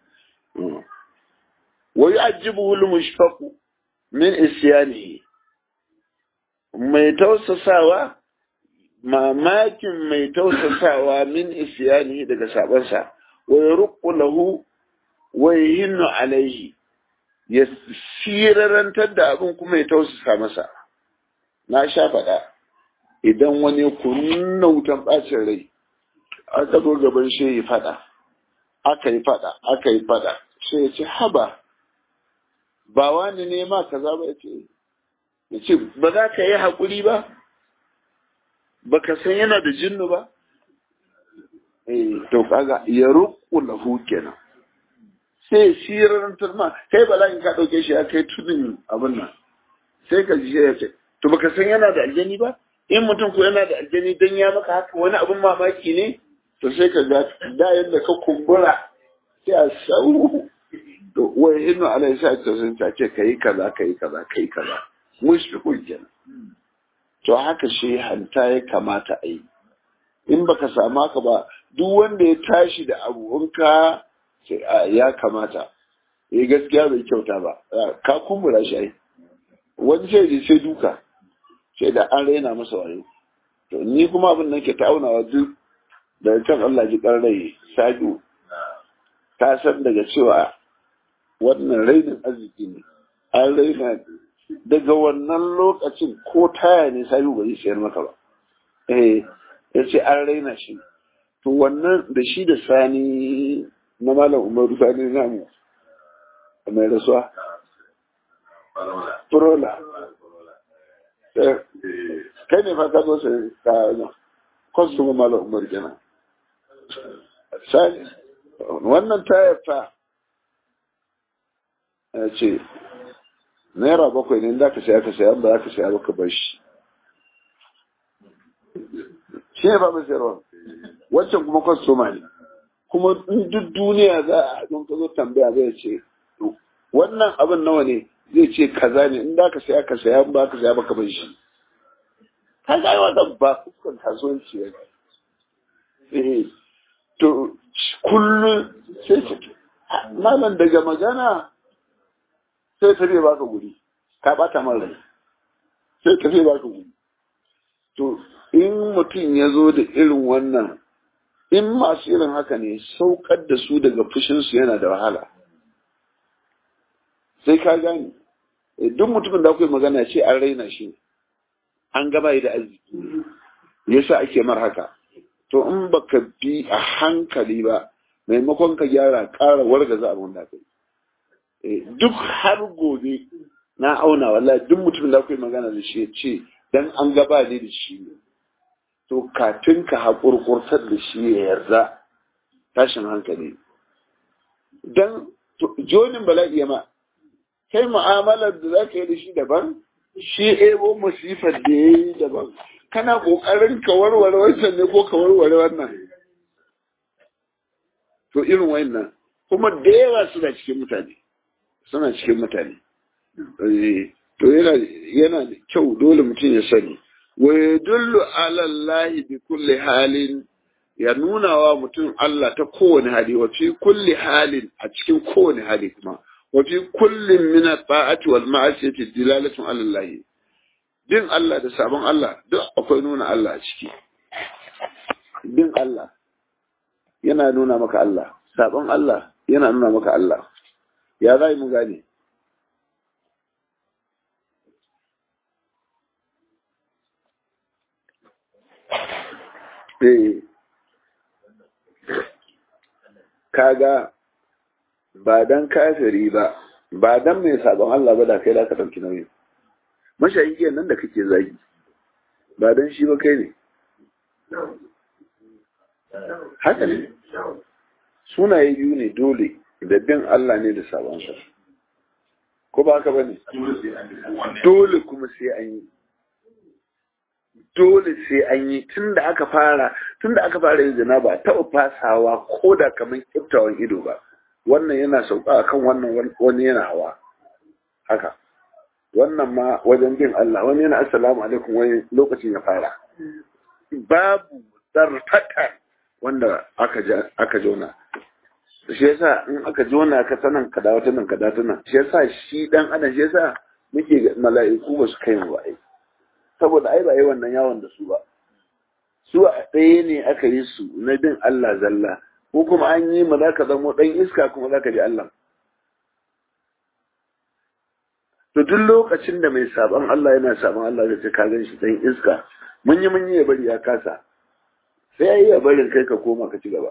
A: wa yu'ajjibuhu al-mushfaqu min isyanihi mai tausasawa mamakin mai tausasawa min isyanihi daga sabansa wa yarqu lahu wa yahinnu alaihi ya sirarantar da abin kuma ya tausasa masa na sha faɗa idan wani kunna wutan ɓacin rai aka zo gaban shi ya faɗa aka yi faɗa aka yi faɗa sai ya ce haba ba wani ne ma kaza ba ya ce ya ce ba za ka yi haƙuri ba ba ka san yana da jinnu ba eh to kaga ya ruku lahu kenan sai sirarantar ma kai bala'in ka ɗauke shi ya kai tudun abin nan sai ka ji ya ce to baka san yana da aljani ba in mutum ko yana da aljani dan ya maka haka wani abin mamaki ne to sai ka ga da yadda ka kumbura sai a sau to wai hinnu alai sa ta sun ta ce kai kaza kai kaza kai kaza mushfiqun kenan to haka shi hanta ya kamata a yi in baka samu haka ba duk wanda ya tashi da abu in ka ya kamata ya gaskiya bai kyauta ba ka kumbura shi ai wani sai da sai duka sai da an raina masa wayo to ni kuma abin da nake ta aunawa duk da can Allah ji kan rai sadu ta san daga cewa wannan rainin arziki ne an raina daga wannan lokacin ko taya ne sabi ba zai sayar maka ba eh ya ce an raina shi to wannan da shi da sani na malam umaru sani namu mai rasuwa Furola. Kai ne fa ka zo sai ka nan. Kwasu malam umar kenan. Sani, wannan tayar ta ya ce, Naira bakwai ne da ka saya ka saya ba za ka saya ba ka bar shi. Shi ne ba mai sayarwa. Wancan kuma kwastoma ne. Kuma duk duniya za a haɗin ka zo tambaya zai ce, wannan abin nawa ne zai ce kaza ne in da ka saya ka saya ba ka saya ba ka bar shi ka ga wannan ba fuskan kasuwanci ne eh to kullum sai ce malam daga magana sai ta ba ka guri ka bata man rai sai ta ba ka guri to in mutum ya zo da irin wannan in masu irin haka ne saukar da su daga fushinsu yana da wahala sai ka gane duk mutumin da akwai magana ce an raina shi an gaba da arziki yasa ake mar haka to in baka bi a hankali ba maimakon ka gyara ƙara wargaza abin da kai duk har gobe na auna wallahi duk mutum da kai magana da shi ya ce dan an gaba ne da shi ne to kafin ka haƙurƙurtar da shi ya yarda tashin hankali dan jonin bala'i ya ma kai mu'amalar da za ka yi da shi daban shi ebo masifar da ya yi daban kana ƙoƙarin ka warware wancan ne ko ka warware wannan to irin wannan kuma da yawa suna cikin mutane suna cikin mutane to yana yana da kyau dole mutum ya sani wa yadullu ala Allah bi kulli halin ya nuna wa mutum Allah ta kowane hali wa fi kulli halin a cikin kowane hali kuma wa fi kullin min at-ta'ati wal ma'asiyati dilalatun ala Allah bin Allah da sabon Allah duk akwai nuna Allah a ciki bin Allah yana nuna maka Allah sabon Allah yana nuna maka Allah ya za mu gane eh kaga ba dan kafiri ba ba dan mai sabon Allah ba da kai da ka dauki nauyi mashayin nan da kake zagi ba dan shi ba kai ne haka ne sunaye biyu ne dole da bin Allah ne da sabon sa ko ba haka bane dole kuma sai an yi dole sai an yi tun da aka fara tun da aka fara yin zina ba taɓa fasawa ko da kamar kiftawan ido ba wannan yana sauka akan wannan wani yana hawa haka wannan ma wajen bin Allah wani yana assalamu alaikum wani lokacin ya fara babu zarfata wanda aka aka jona shi yasa in aka jona ka sanan ka dawo nan ka dawo nan shi yasa shi dan adam shi yasa muke mala'iku ba su kai mu ba ai saboda ai ba yi wannan yawon da su ba su a ɗaya ne aka yi su na bin Allah zalla ko kuma an yi ma za ka zamo ɗan iska kuma za ka ji Allah to duk lokacin da mai saban Allah yana saban Allah da ka gan shi ɗan iska mun yi mun yi ya bari ya kasa sai ya yi ya barin kai ka koma ka ci gaba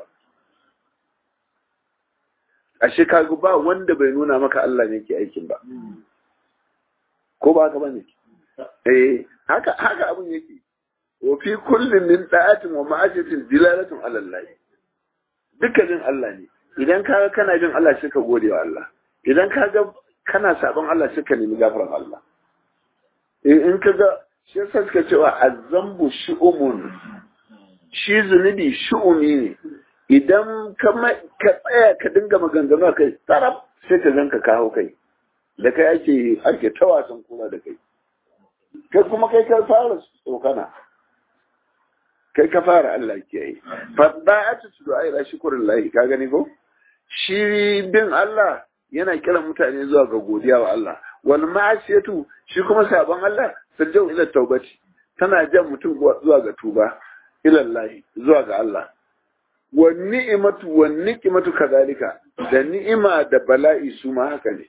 A: ashe ka ba wanda bai nuna maka Allah ne ke aikin ba ko ba haka bane eh haka haka abun yake wa fi kullin min da'atin wa ma'asiyatin dilalatun ala Allah dukkanin Allah ne idan ka ga kana bin Allah sai ka gode wa Allah idan ka ga kana sabon Allah sai ka nemi gafaran Allah in ka ga shi yasa suka cewa azambu shu'umun shi zunubi shu'umi ne idan ka tsaya ka dinga maganganu kai taraf sai ka zanka kawo kai da kai ake ake ta wasan kura da kai kai kuma kai ka fara tsokana kai ka fara Allah ke yi fadda a ci su da shukurin lahi ka gani ko shi bin Allah yana kiran mutane zuwa ga godiya wa Allah wal ma'asiyatu shi kuma sabon Allah sirjau ila taubati tana jan mutum zuwa ga tuba ila Allah zuwa ga Allah wa ni'imatu wa ni'imatu kadalika da ni'ima da bala'i su ma haka ne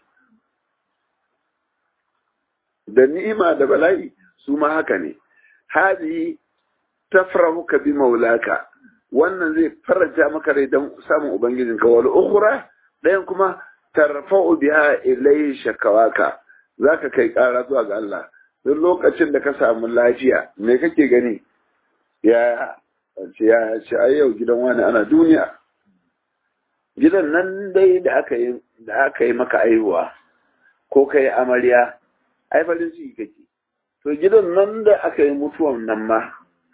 A: da ni'ima da bala'i su ma haka ne hadi tafrahuka bi maulaka wannan zai faraja maka rai don samun ubangijinka wal ukhra dayan kuma tarfa'u biha ilayhi shakawaka zaka kai ƙara zuwa ga Allah duk lokacin da ka samu lafiya me kake gani ya ce ya ce ai yau gidan wani ana duniya gidan nan dai da aka yi da aka yi maka aihuwa ko kai amarya ai farin ciki kake to gidan nan da aka yi mutuwan nan ma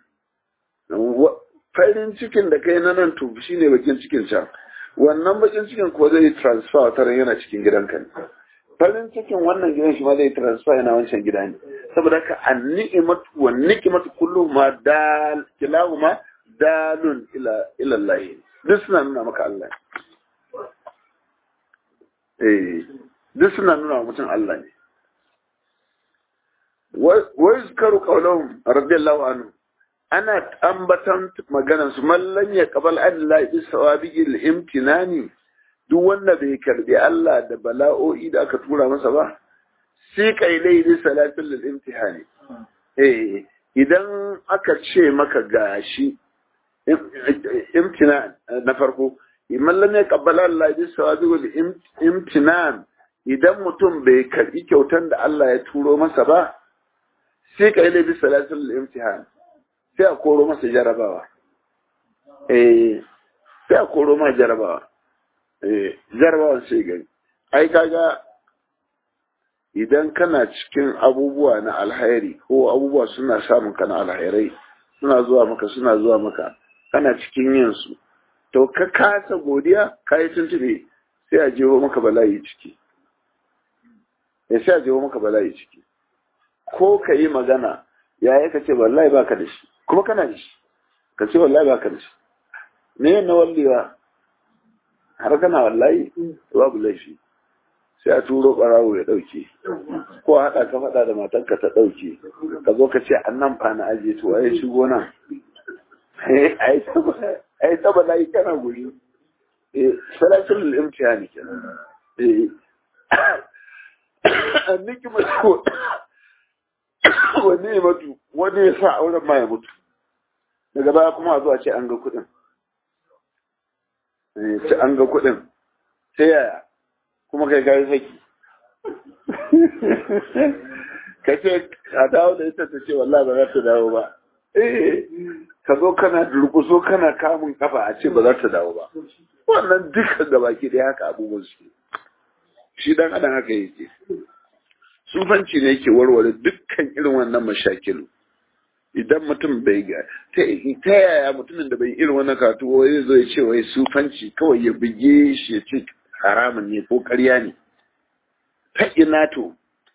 A: farin cikin da kai na nan to shine bakin cikin can wannan bakin cikin ko zai transfer wata yana cikin gidanka ne farin cikin wannan gidan shi ma zai transfer yana wancan gida ne saboda haka an-ni'matu wa ni'matu kullu ma dal kilahuma dalun ila ila Allah duk suna nuna maka Allah eh duk suna nuna mutum Allah ne wa yuzkaru qawluhum radiyallahu anhu ana ambatan maganar su mallan ya qabal Allah bi sawabiil imtinani duk wanda bai karbi Allah da bala'o'i da aka tura masa ba sai kailai ne salatul lil imtihani eh idan aka ce maka gashi imtina na farko mallan ya qabal Allah bi sawabiil imtinan idan mutum bai karbi kyautan da Allah ya turo masa ba sai ka yi laifin salatul imtihan sai a koro masa jarabawa eh sai a koro masa jarabawa eh jarabawan sai gani ai kaga idan kana cikin abubuwa na alhairi ko abubuwa suna samun ka na alhairai suna zuwa maka suna zuwa maka kana cikin yin su to ka kasa godiya ka yi tuntube sai a jeho maka bala'i ciki ya sai a jeho maka bala'i ciki ko ka yi magana ya yi ka ce wallahi baka da shi kuma kana da shi ka ce wallahi baka da shi me na wallewa har kana wallahi babu laifi sai a turo ɓarawo ya ɗauke ko a haɗa ka faɗa da matanka ta ɗauke ka zo ka ce an nan fa na ajiye to ai shigo nan ai saba na yi kana guri salatul imtihani kenan anniki mutu wani ya mutu wani ya sa auren ma ya mutu daga baya kuma a zuwa ce an ga kuɗin ce an ga kuɗin sai yaya kuma kai kai saki ka ce a dawo da ita ta ce wallahi ba za ta dawo ba eh ka zo kana durkuso kana kamun kafa a ce ba za ta dawo ba wannan dukkan da baki da haka abubuwan su shi dan adam haka yake sufanci ne yake warware dukkan irin wannan mashakilu idan mutum bai ga ta yaya mutumin da bai irin wannan karatu wai zo ya ce wai sufanci kawai ya buge shi ya ce haramun ne ko ƙarya ne ta ina to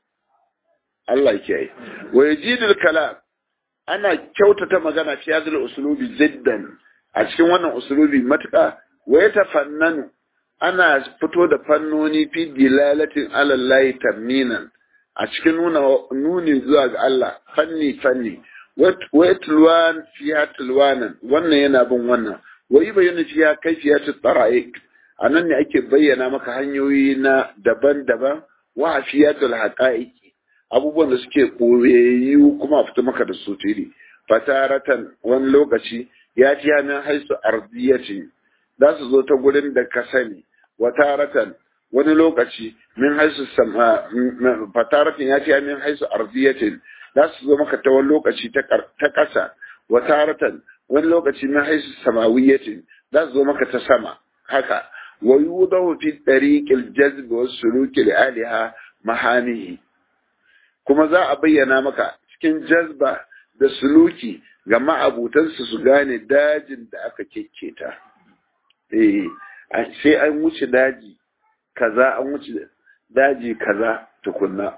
A: Allah ke yi wa yajidul kalam ana kyautata magana fi hadhihi usulubi jiddan a cikin wannan usulubi matuƙa wa yatafannanu ana fito da fannoni fi dilalatin ala Allah tamninan a cikin nuna nuni zuwa ga Allah fanni fanni wa yatluwan fiha tulwanan wannan yana bin wannan wa yubayyana fiha kayfiyatu tara'iq a nan ne ake bayyana maka hanyoyi na daban-daban wa afiyatul haqa'iqi abubuwan da suke koyayyu kuma fita maka da su tiri fataratan wani lokaci ya ci min haisu ardiyatin za su zo ta gurin da ka sani wa taratan wani lokaci min haisu sama fataratan ya ci min haisu ardiyatin za su zo maka ta wani lokaci ta ƙasa wa taratan wani lokaci min haisu samawiyatin za su zo maka ta sama haka ويوضع في طريق الجذب والسلوك لآلها محامه kuma za a bayyana maka cikin jazba da suluki ga ma'abutansu su gane dajin da aka kekketa eh sai an wuce daji kaza an wuce daji kaza tukunna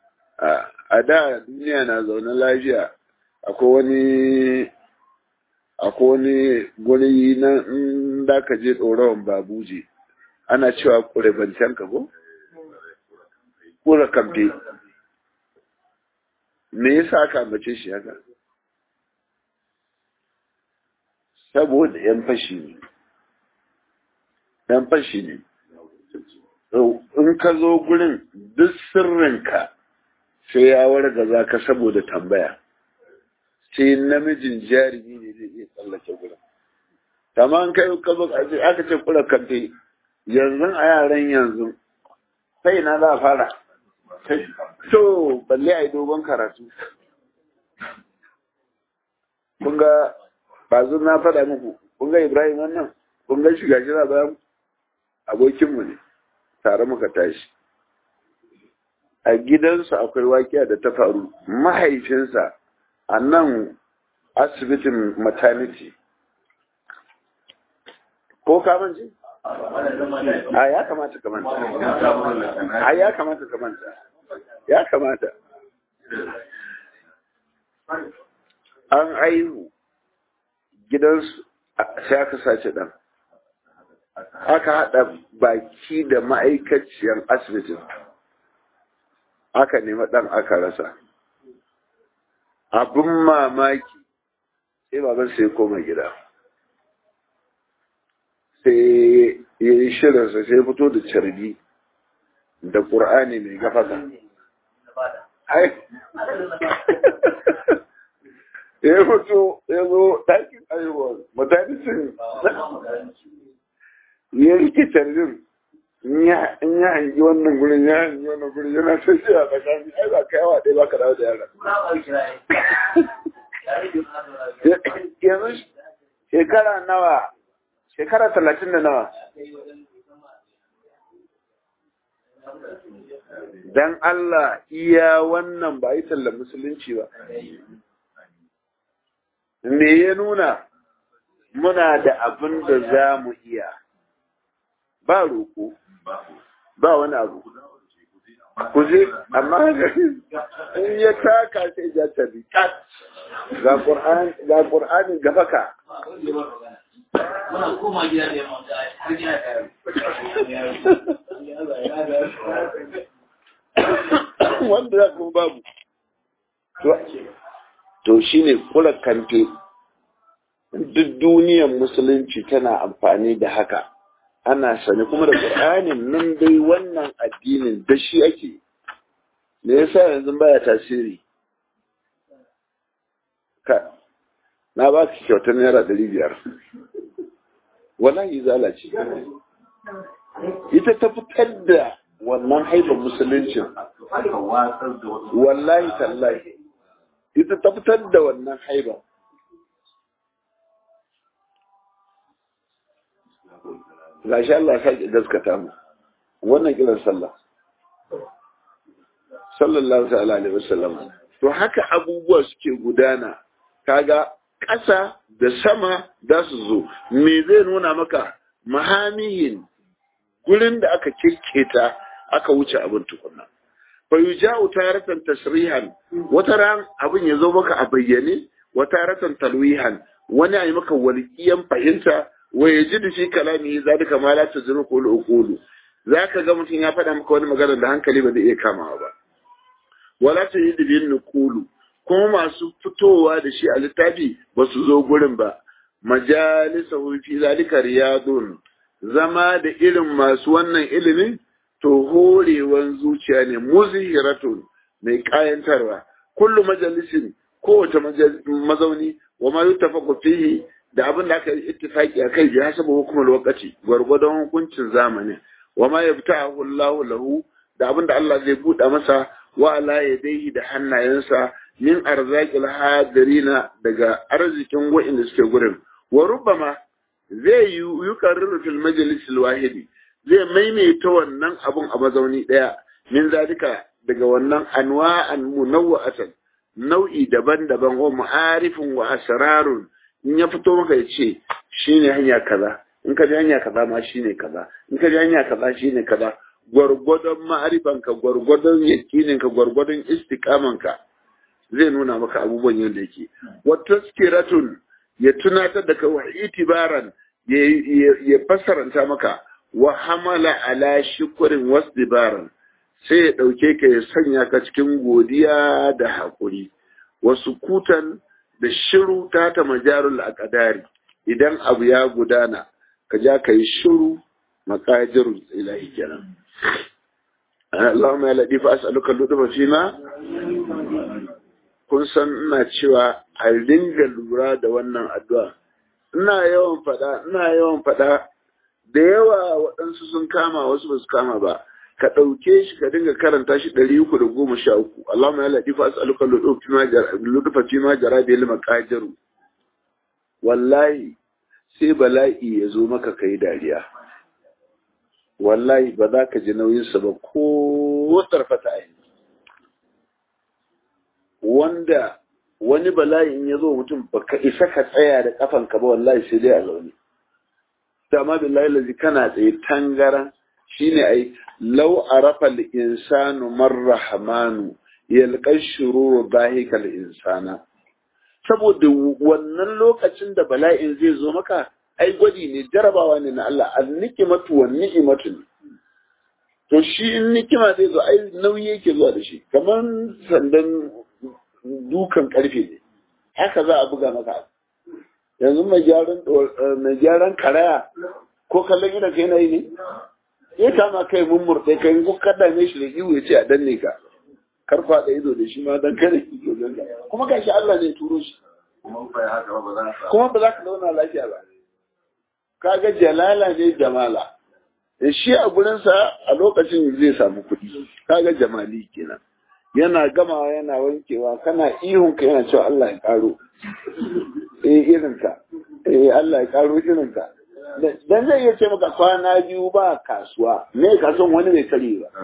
A: a da duniya na zaune lafiya akwai wani akwai wani guri na in da ka je ɗorawan babuje ana cewa ƙure bancen ka ko? ƙura kamfe me yasa aka ambace shi haka saboda yan fashi ne yan fashi ne in ka zo gurin duk sirrinka sai ya warga za ka saboda tambaya sai namijin jarumi ne zai iya tsallake gurin kamar kai ka zo aka ce kula kamfe yanzu a yaran yanzu sai na za a fara to balle a yi dogon karatu kun ga bazu na faɗa muku kun ga ibrahim wannan kun ga shiga shi bayan abokinmu ne tare muka tashi a gidansu akwai wakiya da ta faru mahaifinsa a nan asibitin maternity ko kamanci? a ya kamata kamanta a ya kamata kamanta ya kamata an aihu gidansu sai aka sace ɗan aka haɗa baki da ma'aikaciyar asibitin aka nema ɗan aka rasa abin mamaki sai baban sai koma gida sai ya yi shirinsa sai fito da carbi da ƙur'ani mai gafaka ya fito ya zo ɗakin aiwa matanicin ya rike carbin in ya hangi wannan gurin ya hangi wannan gurin yana ta shi a tsakani ai ba kai wa ɗaya ba ka dawo da yara yanzu shekara nawa shekara talatin da nawa dan Allah iya wannan ba yi tallar musulunci ba me ya nuna muna da abin da za mu iya ba roƙo ba wani abu ku je amma in ya taka sai ya tabi ga Qur'an ga Qur'ani gafaka
B: Muna koma gida ne har gida
A: wanda za kuma babu to shine kula kante duk duniyar musulunci tana amfani da haka ana sani kuma da ƙur'anin nan dai wannan addinin da shi ake me yasa yanzu baya tasiri ka na ba ki kyautar naira ɗari biyar wallahi zala ce ita ta fitar da wannan haifar musuluncin wallahi tallahi ita ta fitar da wannan haifar gashi Allah ya sake gaskata mu wannan kiran sallah sallallahu ta'ala alaihi wasallam to haka abubuwa suke gudana kaga ƙasa da sama za su zo me zai nuna maka mahamihin gurin da aka kikketa aka wuce abin tukunna fa yuja'u taratan tasrihan wata ran abin ya zo maka a bayyane wata ratan talwihan wani ayi maka walƙiyan fahimta wa yajidu fi kalami zalika ma la tazuru qul uqulu zaka ga mutum ya faɗa maka wani magana da hankali ba zai iya kamawa ba wala tajidu bin nuqulu kuma masu fitowa da shi a littafi ba su zo gurin ba majalisa fi zalika riyadun zama da irin masu wannan ilimin to horewan zuciya ne muzhiratun mai kayantarwa kullu majalisin kowace mazauni wa ma yuttafaqu fihi da abin da aka yi ittifaki akai bi hasabu hukumar lokaci gwargwadon hukuncin zamani wa ma yabta'ahu Allahu lahu da abin da Allah zai buɗa masa wa ala yadayhi da hannayensa min arzakil hadirina daga arzikin wa'inda suke gurin wa rubbama zai yi yukarriru fil majlis wahidi zai maimaita wannan abun a mazauni daya min zalika daga wannan anwa'an munawwa'atan nau'i daban-daban wa ma'arifin wa asrarun in ya fito maka ya ce shine hanya kaza in ka ji hanya kaza ma shine kaza in ka ji hanya kaza shine kaza gwargwadon ma'arifanka gwargwadon yakininka gwargwadon istikamanka zai nuna maka abubuwan yadda yake wata skiratun ya tunatar da kai wa itibaran ya fassaranta maka wa hamala ala shukurin wasdibaran sai ya ɗauke ka ya sanya ka cikin godiya da haƙuri wasu kutan da shiru ta ta majarul akadari idan abu ya gudana ka ja ka yi shiru makajirul ilahi kenan Allahumma ya ladifa as'aluka lutufa fima kun san ina cewa a dinga lura da wannan addu'a ina yawan faɗa ina yawan faɗa da yawa waɗansu sun kama wasu ba su kama ba ka ɗauke shi ka dinga karanta shi ɗari uku da goma sha uku Allahumma ya ladifa as'aluka lutufa fima jara bil maqadiru wallahi sai bala'i ya zo maka kai dariya wallahi ba za ka ji nauyinsa ba ko tsarfata a wanda wani bala'in ya zo mutum ba ka isa ka tsaya da kafanka ba wallahi sai dai a zaune dama billahi lazi kana tsaye tangaran shine ai law arafa al-insanu marrahmanu yalqa shururu bahika al-insana saboda wannan lokacin da bala'in zai zo maka ai gwadi ne jarabawa ne na Allah an-nikmatu wan ni'matu ne to shi in nikima zai zo ai nauyi yake zuwa da shi kamar sandan dukan karfe ne haka za a buga maka yanzu mai gyaran mai gyaran karaya ko kallon idan kai nayi ne ya kama kai mun murɗe kai ko kada ne shi da iwu ya ce a danne ka kar da ido da shi ma dan kare kuma gashi Allah ne turo shi kuma ba za ka zauna lafiya ba kaga jalala ne jamala shi a gurinsa a lokacin zai samu kuɗi kaga jamali kenan yana gamawa yana wankewa kana ihun ka yana cewa Allah ya karo eh irinka eh Allah ya karo irinka dan zai iya ce maka kwana biyu ba kasuwa me kasuwan wani bai kare ba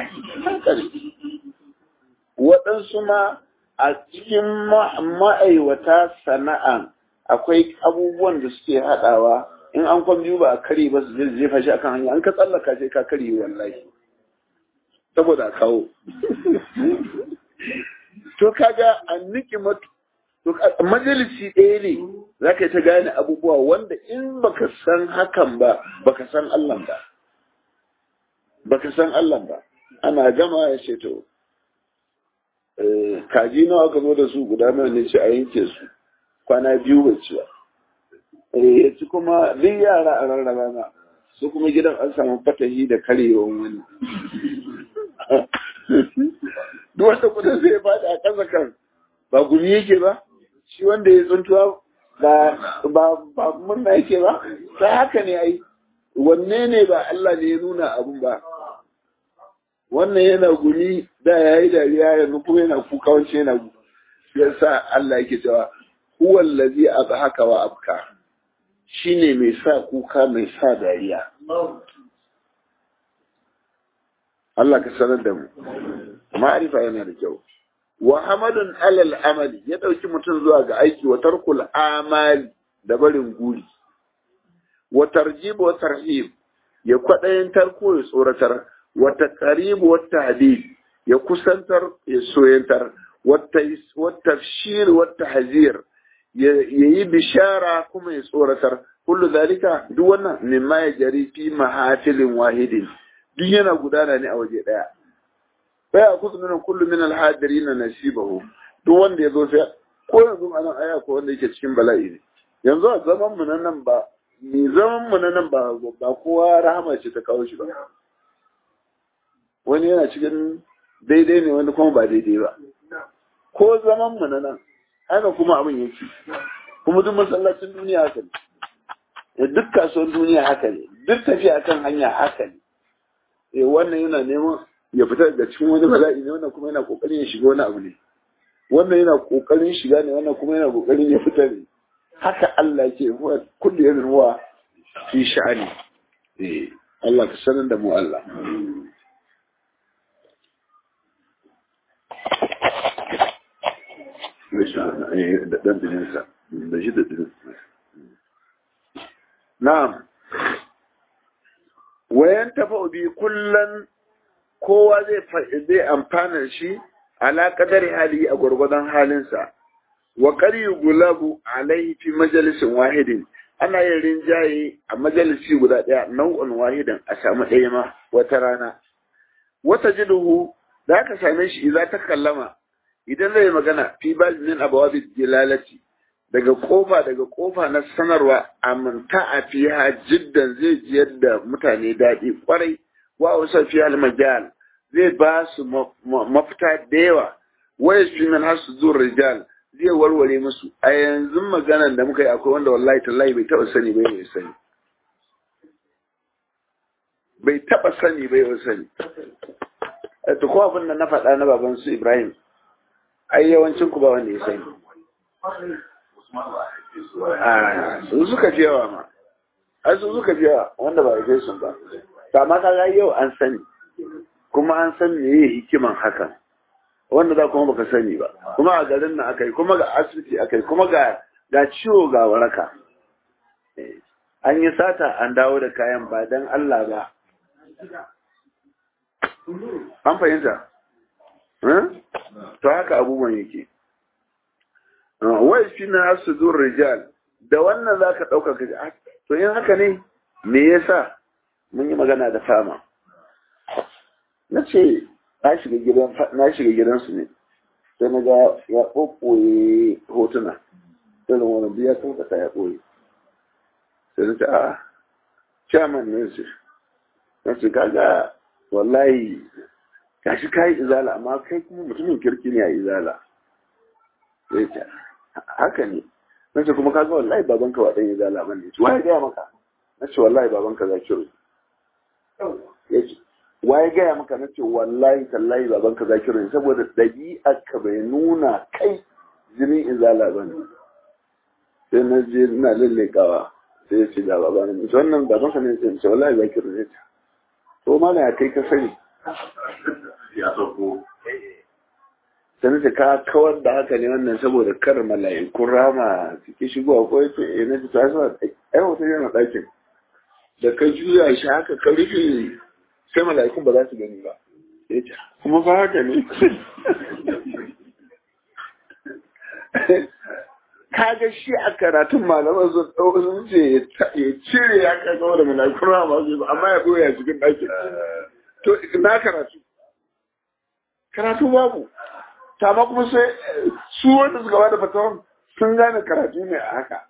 A: waɗansu ma a cikin ma'aiwata sana'a akwai abubuwan da suke haɗawa in an kwan biyu ba a kare ba su jefa shi akan hanya an ka tsallaka sai ka kare wallahi saboda a kawo to kaga an niki matu to majalisi ɗaya ne za ka yi ta gane abubuwa wanda in baka san hakan ba baka san Allah ba baka san Allah ba ana gama ya ce to kaji nawa aka zo da su guda nawa ne ce a yanke su kwana biyu bai ci ba ya ci kuma duk yara a rarraba na su kuma gidan an samu fatahi da karyewan wani duk wanda kudin sai ya faɗi a ƙasa kan ba gumi yake ba shi wanda ya tsuntuwa ba ba ba murna yake ba ta haka ne ai wanne ne ba Allah ne ya nuna abun ba wannan yana gumi da ya yi dariya yanzu kuma yana kuka wance yana ya sa Allah yake cewa huwa allazi abhaka wa abka shine mai sa kuka mai sa dariya Allah ka sanar da mu ma'arifa yana da kyau wa hamadun alal amali ya dauki mutum zuwa ga aiki wa tarkul amali da barin guri wa tarjib wa tarhib ya kwadayin tarko ya tsoratar wa taqrib wa tahdid ya kusantar ya soyantar wa tafshir wa tahzir ya yi bishara kuma ya tsoratar kullu zalika duk wannan mimma ya jari fi mahafilin wahidin duk yana gudana ne a waje daya sai a kusa nuna kullu min alhadiri na nasibahu duk wanda ya zo sai ko yanzu a nan aya ko wanda yake cikin bala'i ne yanzu a zaman mu nan ba ni zaman mu nan ba ba kowa rahama ce ta kawo shi ba wani yana cikin daidai ne wani kuma ba daidai ba ko zaman mu nan haka kuma abin yake kuma duk masallacin duniya haka ne duk kasuwan duniya haka ne duk tafiya kan hanya haka ne eh wannan yana neman ya fita daga cikin wani bala'i ne wannan kuma yana kokarin ya shiga wani abu ne wannan yana kokarin shiga ne wannan kuma yana kokarin ya fita ne haka Allah yake huwa kullu yamin huwa fi sha'ani eh Allah ka sanar da mu Allah da dan dininsa da shi da dininsa na'am wayan tafa bi kullan kowa zai zai amfana shi ala kadari hali a gwargwadon halinsa wa qari gulabu alaihi fi majalisin wahidin ana yin rinjaye a majalisi guda daya nau'in wahidin a samu ɗaya ma wata rana wata jiduhu da aka same shi idan ta kallama idan zai magana fi bal min abawabi dilalati daga kofa daga kofa na sanarwa amanta a fiha jiddan zai ji yadda mutane daɗi kwarai wa wasa fi al-majal zai ba su mafita da yawa waya fi min hasu zuwa rijal zai warware musu a yanzu maganan da muka yi akwai wanda wallahi tallahi bai taba sani bai bai sani bai taba sani bai bai sani to ko abin da na faɗa na baban su Ibrahim ai yawancin ku ba wanda ya sani a su suka fi yawa ma ai su suka fi yawa wanda ba ya sun ba amma kaga yau an sani kuma an san meye hikiman hakan wanda za kuma baka sani ba kuma a garin nan akai kuma ga asibiti akai kuma ga ga ciwo ga waraka an yi sata an dawo da kayan ba dan Allah ba an fahimta to haka abubuwan yake wai shi na sudur rijal da wannan za ka ɗauka ka to yin haka ne me yasa mun yi magana da fama na ce na shiga gidan na shiga gidansu ne sai na ga ya ɓoɓɓoye hotuna irin wani biya sun kasa ya ɓoye sai na ce a chairman ne ce na ce kaga wallahi gashi kayi izala amma kai kuma mutumin kirki ne a izala sai ce haka ne na ce kuma kaga wallahi babanka ba ɗan izala ba ne wa ya gaya maka na ce wallahi babanka za ki ya ce waye gaya maka na ce wallahi tallahi baban ka zakiru ne saboda ɗabi'ar ka bai nuna kai jinin izala ba ne sai na je ina lallekawa sai ya ce da baba ne mace wannan baban ka ne sai ce wallahi zakiru ne ta to ma ya kai ka sani
C: ya sauko
A: sai na ce ka kawar da haka ne wannan saboda kar mala'ikun rama suke shigowa ko ya ce eh na ce ta sa ai wata yana ɗakin da ka juya shi haka ka rufe sai mala'ikun ba za su gani ba ya ce kuma fa haka ne kaga shi a karatun malaman sun ɗau sun ce ya cire ya kai da mala'ikun rama su amma ya ɓoye a cikin ɗakin to na karatu karatu babu ta ma kuma sai su wanda suka bada fatawan sun gane karatu ne a haka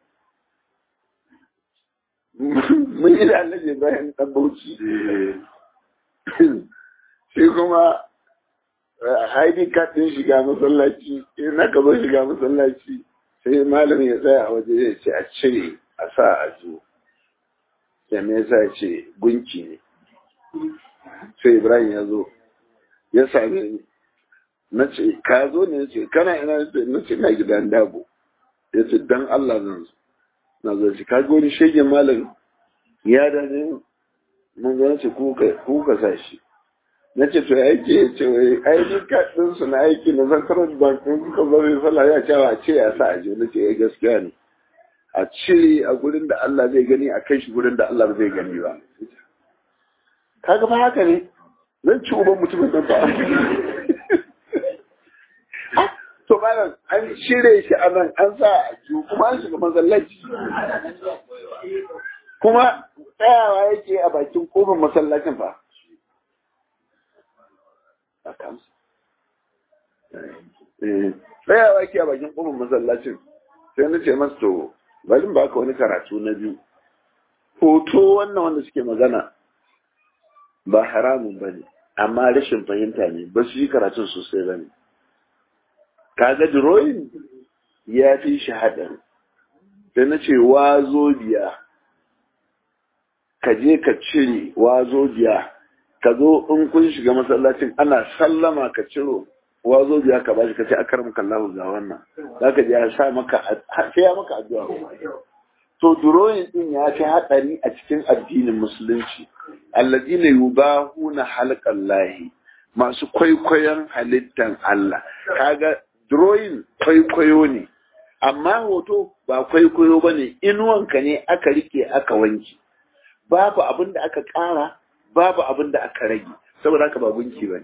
A: mun yi da annabi bayan dan bauchi sai kuma haidi katin shiga masallaci in na ka zo shiga masallaci sai malam ya tsaya a waje ya ce a cire a sa a zo sai me yasa ya ce gunki ne sai ibrahim ya zo ya same ni na ce ka zo ne ce kana ina na ce na gidan dabo ya ce dan Allah zan zo na zo shi ka wani shegen malam ya da ne mun zo ce ku ka sa shi na ce to aiki ya ce wai aiki kaɗin su na aiki na zankarar bankin kuka zo mai sallah ya ce a ce ya sa a je na ce ya gaskiya ne a cire a gurin da Allah zai gani a kai shi gurin da Allah zai gani ba kaga ba haka ne zan ci uban mutumin nan ba to malam an shirye shi a nan an sa a ju kuma an shiga masallaci kuma tsayawa yake a bakin kofar masallacin fa tsayawa yake a bakin kofar masallacin sai na ce masa to bari ba ka wani karatu na biyu hoto wannan wanda suke magana ba haramun ba ne amma rashin fahimta ne ba su yi karatun sosai ba ne kaga drawing ya fi shi haɗari sai na ce wazo biya ka je ka cire wazo biya ka zo in kun shiga masallacin ana sallama ka ciro wazo biya ka bashi ka ce akar maka Allah ga wannan za ka je ya sa maka sai ya maka addu'a to drawing din ya fi haɗari a cikin addinin musulunci alladina yubahuna halqallahi masu kwaikwayon halittan Allah kaga drawing kwaikwayo ne amma hoto ba kwaikwayo ba ne inuwanka ne aka rike aka wanki babu abin da aka ƙara babu abin da aka rage saboda haka ba gunki ba ne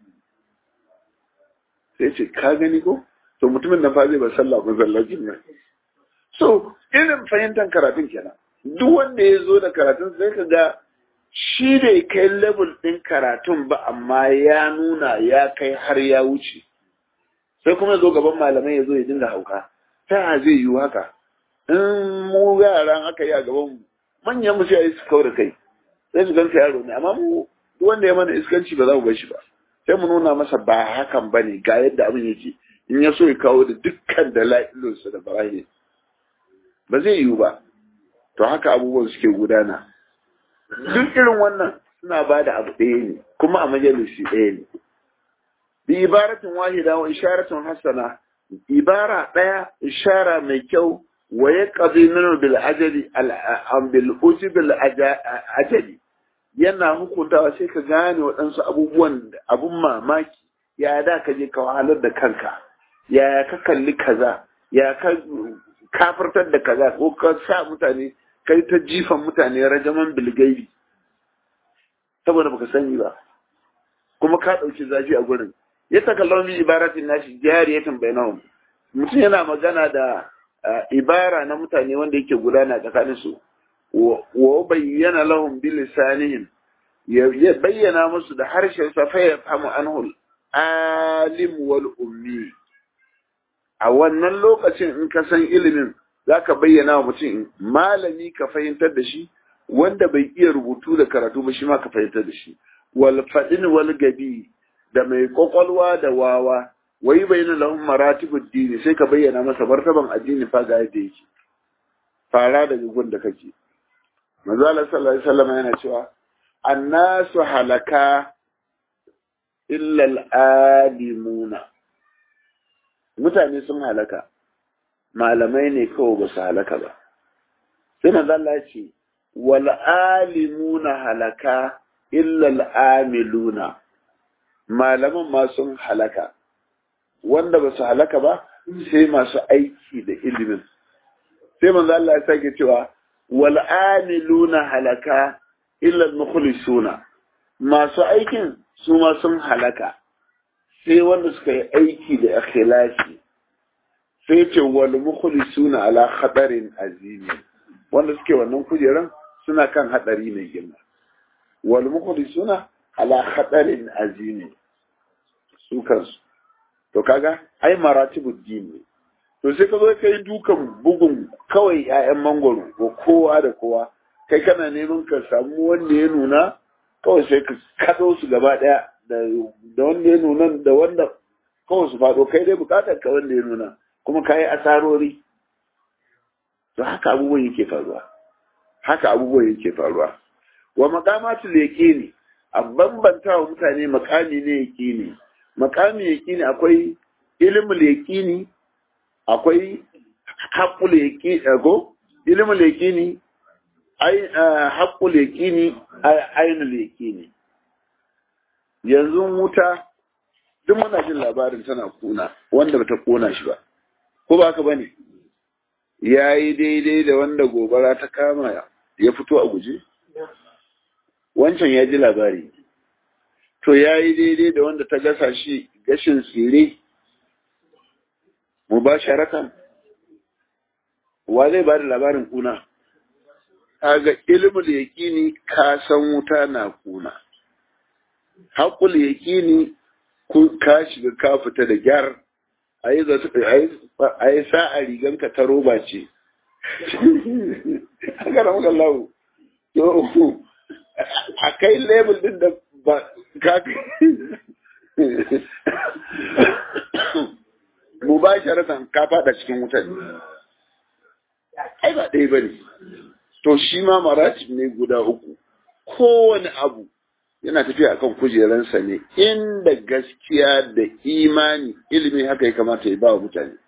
A: sai ce ka gani ko to mutumin nan fa zai ba sallah masallacin nan so irin fahimtar karatun kenan duk wanda ya zo da karatun sai ka ga shi bai kai level ɗin karatun ba amma ya nuna ya kai har ya wuce sai kuma ya zo gaban malamai ya zo ya dinga hauka ta zai yi haka in mu yaran aka yi a gaban manyan mu sai su kawo da kai sai su ganka yaro ne amma mu wanda ya mana iskanci ba za mu bar shi ba sai mu nuna masa ba hakan ba ne ga yadda abin yake in ya so ya kawo da dukkan dala'ilinsa da barahi ba zai yiwu ba to haka abubuwan suke gudana duk irin wannan suna ba da abu ɗaya ne kuma a majalisi ɗaya ne bi ibaratin wahida wa isharatun hasana ibara ɗaya ishara mai kyau wa ya ƙazi nuna bil ajali bil ujibil ajali yana hukuntawa sai ka gane waɗansu abubuwan abun mamaki ya da ka je ka wahalar da kanka ya ka kalli kaza ya ka kafirtar da kaza ko ka sa mutane kai ta jifan mutane rajaman bilgaibi saboda baka sani ba kuma ka ɗauki zafi a gurin ya takallon bi ibaratin nashi jariyatan bainahum mutum yana magana da ibara na mutane wanda yake gudana tsakanin su wa bayyana lahum bi lisanihim ya bayyana musu da harshen sa fa yafhamu anhu alim wal ummi a wannan lokacin in ka san ilimin zaka bayyana wa mutum malami ka fahimtar da shi wanda bai iya rubutu da karatu ba shi ma ka fahimtar da shi wal fadin wal gabi da mai kwakwalwa da wawa wai bayyana lahum maratibud dini sai ka bayyana masa martaban addini fa ga yadda yake fara daga gun da kake manzo Allah sallallahu alaihi wasallam yana cewa annasu halaka illa al'alimuna mutane sun halaka malamai ne kawai ba su halaka ba sai manzo Allah ce wal alimuna halaka illa al'amiluna malaman ma sun halaka wanda ba su halaka ba sai masu aiki da ilimin sai manzo Allah ya sake cewa wal amiluna halaka illa al-mukhlisuna masu aikin su ma sun halaka sai wanda suka yi aiki da ikhlasi sai ce wal mukhlisuna ala khatarin azimi wanda suke wannan kujeran suna kan hadari mai girma wal mukhlisuna ala khatarin azimi su kansu to kaga ai maratibud din ne to sai ka zo kai dukan bugun kawai ƴaƴan mangoro ko kowa da kowa kai kana neman ka samu wanda ya nuna kawai sai ka kado su gaba daya da wanda ya nuna da wanda kawai su faɗo kai dai bukatar ka wanda ya nuna kuma ka yi asarori to haka abubuwan yake faruwa haka abubuwan yake faruwa wa makamatul yaqini a bambanta wa mutane makami ne yaqini makami yaqini akwai ilmul yaqini akwai haqqul yaqini ko ilmul yaqini ai haqqul yaqini ainul yaqini yanzu wuta duk muna jin labarin tana kuna wanda bata kona shi ba ko ba haka bane yayi daidai da wanda gobara ta kama ya fito a guje wancan ya ji labari to yayi daidai da wanda ta gasa shi gashin tsire mubasharatan wa zai ba da labarin kuna kaga ilmul yaqini ka san wuta na kuna haƙul yaqini ka shiga ka fita da gyar ayi ayi sa'a riganka ta roba ce haka na maka lawo to a kai label din da ba ka mubasharatan ka fada cikin wutar ai ba ɗaya bane to shi ma maratib ne guda uku kowane abu yana tafiya akan kujeransa ne inda gaskiya da imani ilimi haka ya kamata ya ba wa mutane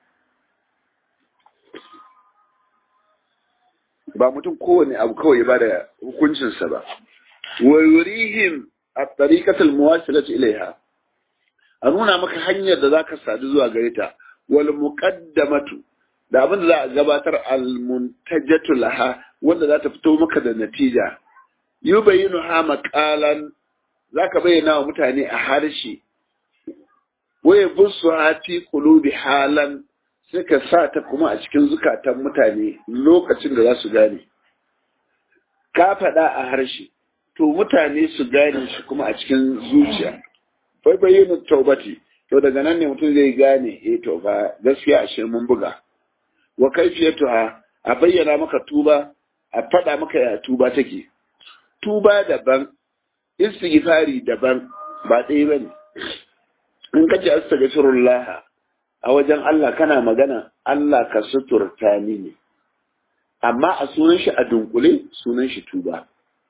A: ba mutum kowane abu kawai ba da hukuncinsa ba wa yurihim at-tariqatul muwasilati ilaiha a nuna maka hanyar da zaka sadu zuwa gare ta wal muqaddamatu da abin da za a gabatar al-muntajatu laha wanda za ta fito maka da natija yubayinu ha maqalan zaka bayyana wa mutane a harshe waye busu hati qulubi halan sai ka sa ta kuma a cikin zukatan mutane lokacin da za su gane ka faɗa a harshe to mutane su gane shi kuma a cikin zuciya fai bayyana taubati to daga nan ne mutum zai gane eh to ba gaskiya ashe mun buga wa kaifiyatuha a bayyana maka tuba a faɗa maka ya tuba take tuba daban istighfari daban ba ɗaya bane in ka ce astaghfirullah a wajen Allah kana magana Allah ka suturta ni ne amma a sunan shi a dunkule sunan shi tuba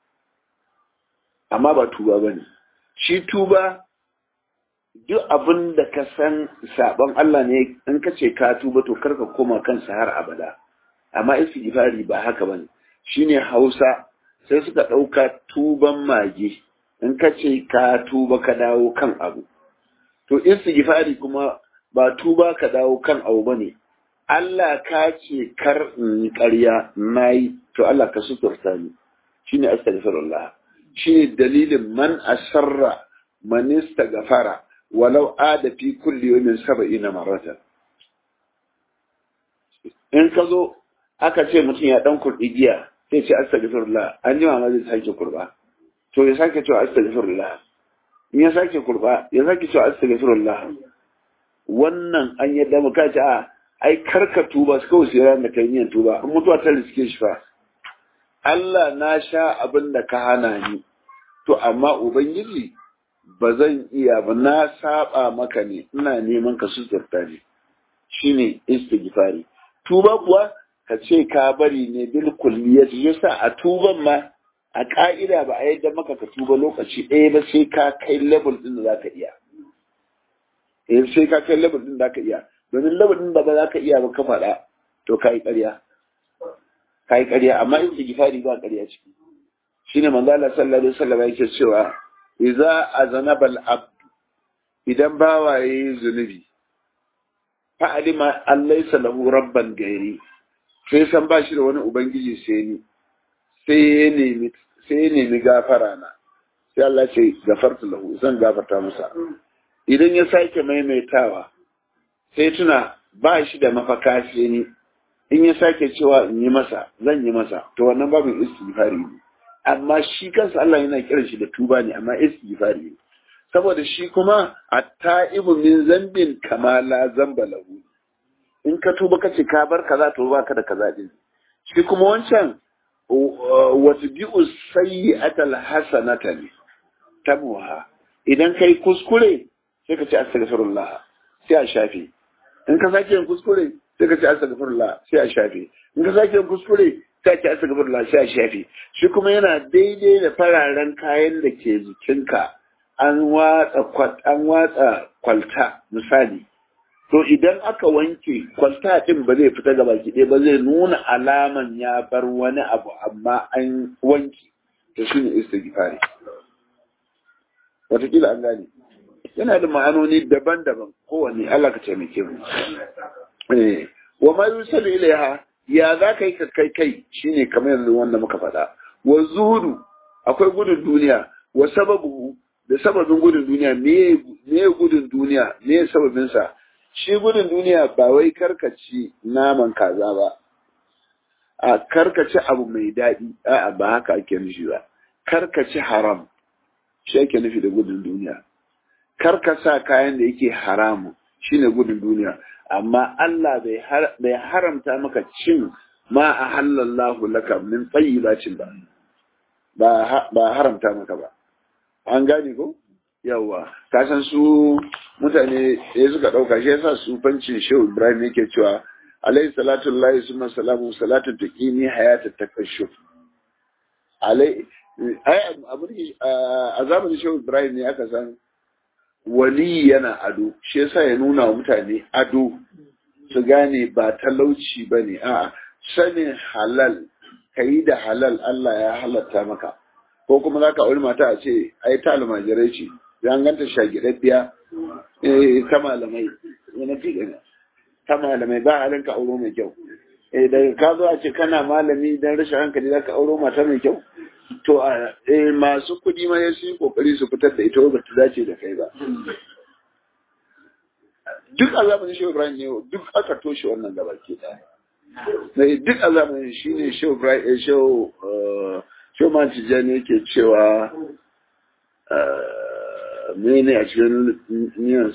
A: amma ba tuba bane shi tuba duk abin da ka san sabon Allah ne in ka ce ka tuba to karka koma kansa har abada amma istighfari ba haka bane shine Hausa sai suka ɗauka tuban mage in ka ce ka tuba ka dawo kan abu to istighfari kuma ba tuba ka dawo kan abu bane Allah ka ce kar in yi ƙarya nayi to Allah ka suturta ni shine astaghfirullah shine dalilin man asarra man istaghfara walau ada fi kulli yawmin sab'ina maratan in ka zo aka ce mutum ya dan kurɗi giya sai ce astaghfirullah an ji ma zai sake kurba to ya sake cewa astaghfirullah in ya sake kurba ya sake cewa astaghfirullah wannan an yadda muka ce a ai karka tuba su kawai sai ran da kai yin tuba in mutuwa ta riske shi fa Allah na sha abin da ka hana ni to amma ubangiji ba zan iya ba na saba maka ne ina neman ka suturta ne shine istighfari tuba kuwa ka ce ka bari ne bil kulliyati yasa a tuban ma a ka'ida ba a yadda maka ka tuba lokaci ɗaya ba sai ka kai level din da zaka iya eh sai ka kai level din da zaka iya domin level din da ba zaka iya ba ka faɗa to kai ƙarya kai ƙarya amma in istighfari ba ƙarya ciki shine manzo Allah sallallahu alaihi wasallam yake cewa idza azanaba al-abd idan bawa yayi zunubi fa alima an laysa lahu rabban gairi sai san ba shi da wani ubangiji sai ni sai ya nemi sai ya nemi gafara na sai Allah ce gafarta lahu zan gafarta masa idan ya sake maimaitawa sai tuna ba shi da mafaka sai ni in ya sake cewa in yi masa zan yi masa to wannan babin istighfari ne amma shi kansa Allah yana kiran shi da tuba ne amma istighfari ne saboda shi kuma at-ta'ibu min zambin kama la zamba lahu in ka tuba ka ce ka bar kaza to baka da kaza din shi kuma wancan watbi'u sayyi'atal hasanata ne tabuha idan kai kuskure sai ka ce astaghfirullah sai a shafe in ka sake yin kuskure sai ka ce astaghfirullah sai a shafe in ka sake yin kuskure sai ka ce astaghfirullah sai a shafe shi kuma yana daidai da fararen kayan da ke jikinka an watsa an watsa kwalta misali to idan aka wanke kwalta din ba zai fita gaba ki ba zai nuna alaman ya bar wani abu amma an wanke to shine istighfari wataƙila an gane yana da ma'anoni daban-daban kowanne Allah ka taimake mu eh wa ma yusalu ilaiha ya za ka yi ka kai kai shine kamar yanzu wanda muka faɗa wa zuhudu akwai gudun duniya wa sababu da sababin gudun duniya me me gudun duniya me sababin sa shi gudun duniya ba wai karkaci naman kaza ba a karkaci abu mai daɗi a'a ba haka ake nufi ba karkaci haram shi ake nufi da gudun duniya karkasa kayan da yake haramu shine gudun duniya amma Allah bai haramta maka cin ma a halallahu laka min tayyibacin ba ba haramta maka ba an gane ko yawa kasan su mutane ya suka ɗauka shi yasa su fancin shehu ibrahim yake cewa alayhi salatu lahi summa salamu salatu taqini hayata takashshuf alai ai a zamanin shehu ibrahim ne aka san wali yana ado shi yasa ya nuna wa mutane ado su gane ba talauci ba ne a'a sanin halal ka yi da halal Allah ya halatta maka ko kuma za ka auri mata a ce ai ta almajirai ce ya ganta shagidaddiya ta malamai yana fi gani ta malamai ba halin ka auro mai kyau daga ka zo a ce kana malami don rashin hankali za ka auro mata mai kyau to a masu kuɗi ma ya yi kokari su fitar da ita ba ta dace da kai ba duk a zamanin shehu ibrahim ne duk aka toshe wannan gaba ke ɗaya duk a zamanin shi ne shehu ibrahim shehu shehu man tijjani yake cewa mene a cikin niyan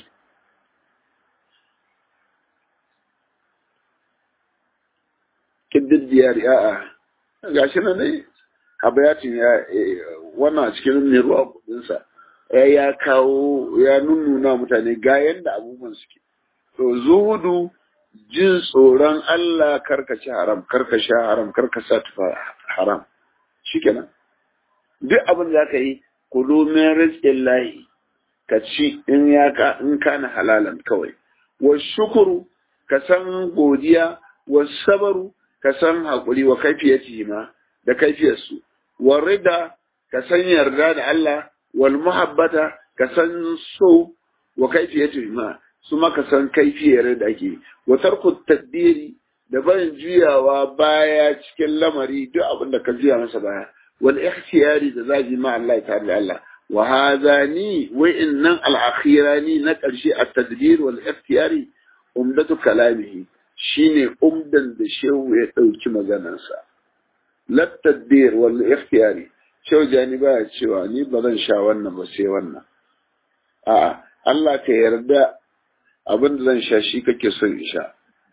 A: kiddin diyar a'a gashi nan ne habayatin ya wannan cikin ruwa kudinsa ya ya kawo ya nunnuna mutane ga yadda abubuwan suke to zuhudu jin tsoron Allah karkace haram karkashe haram karkasa tufa haram shikenan duk abin da ka yi kudu min rizqin lahi ka ci in ya ka in kana halalan kawai wa shukuru ka san godiya wa sabaru ka san hakuri wa kaifiyati ma da kaifiyarsu wa rida ka san yarda da Allah wal muhabbata ka san so wa kaifiyati ma su maka san kaifiyar da ake wa tarku tadbiri da barin juyawa baya cikin lamari duk abin da ka juya masa baya wal ikhtiyari da zaji ma Allah ta'ala Allah wa hadani wa innan al akhirani na karshe at tadbir wal ikhtiyari umdatu kalamihi shine umdan da shehu ya dauki maganarsa la tadbir wal ikhtiyari shehu jani baya cewa ni ba zan sha wannan ba sai wannan a'a Allah ka yarda abin da zan sha shi kake son in sha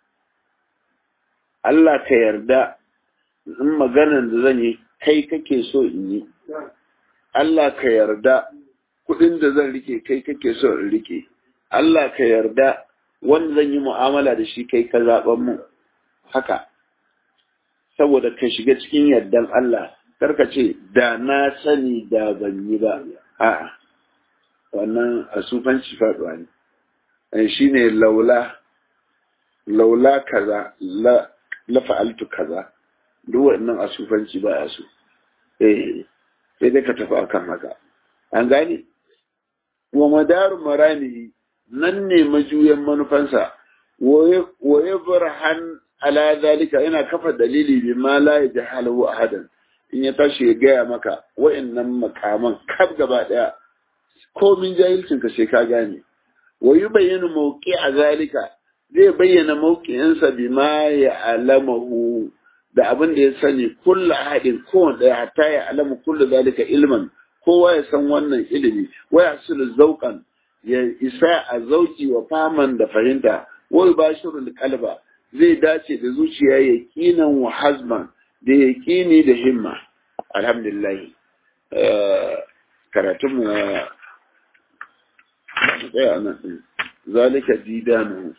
A: Allah ka yarda in maganar da zan yi kai kake so in yi Allah ka yarda kuɗin da zan rike kai kake so in rike Allah ka yarda wanda zan yi mu'amala da shi kai ka zaɓan mu haka saboda ka shiga cikin yardan Allah karka ce da na sani da ban yi ba a'a wannan a sufanci faɗuwa ne shi ne laula laula kaza la la fa'altu kaza duk wannan a sufanci ba a so eh sai dai ka tafi akan haka an gane wa madaru maramihi nan ne majuyan manufansa waye burhan ala zalika yana kafa dalili bi ma la yajhalu ahadan in ya tashi ya gaya maka wa'annan makaman kaf gaba daya komin jahilcin ka sai ka gane wa yubayyinu mawqi a zalika zai bayyana mawqi'insa bi ma ya alamahu da abin da ya sani kullu ahadin kowanne daya hatta ya alamu kullu zalika ilman kowa ya san wannan ilimi wa yasulu zauqan ya isa a zauki wa faman da fahimta wa yubashirul qalba zai dace da zuciya yaqinan wa hazman da yaƙini da himma alhamdulillah karatun mu tsaya nan din zalika didanu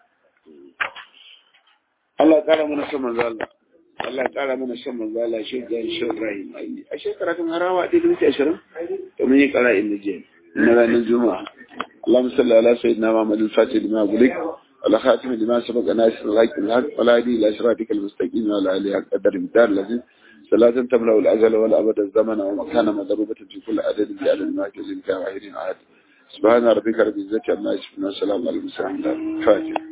A: Allah ƙara mana son manzo Allah Allah ƙara mana son manzo Allah shi ga shi Ibrahim ai a shekaratun harawa da minti 20 to mun yi ƙara inda je na ranar juma'a اللهم صل على سيدنا محمد الفاتح لما أقولك على خاتم لما سبق ناصر الحق بالحق ولا هدي إلى صراطك المستقيم وعلى آله قدر المدار الذي صلاة تملأ الأزل والأبد الزمن ومكان مضروبة في كل عدد بعدد ما كزل كان واحد عاد سبحان ربك رب العزة عما يصفون وسلام على المرسلين الفاتح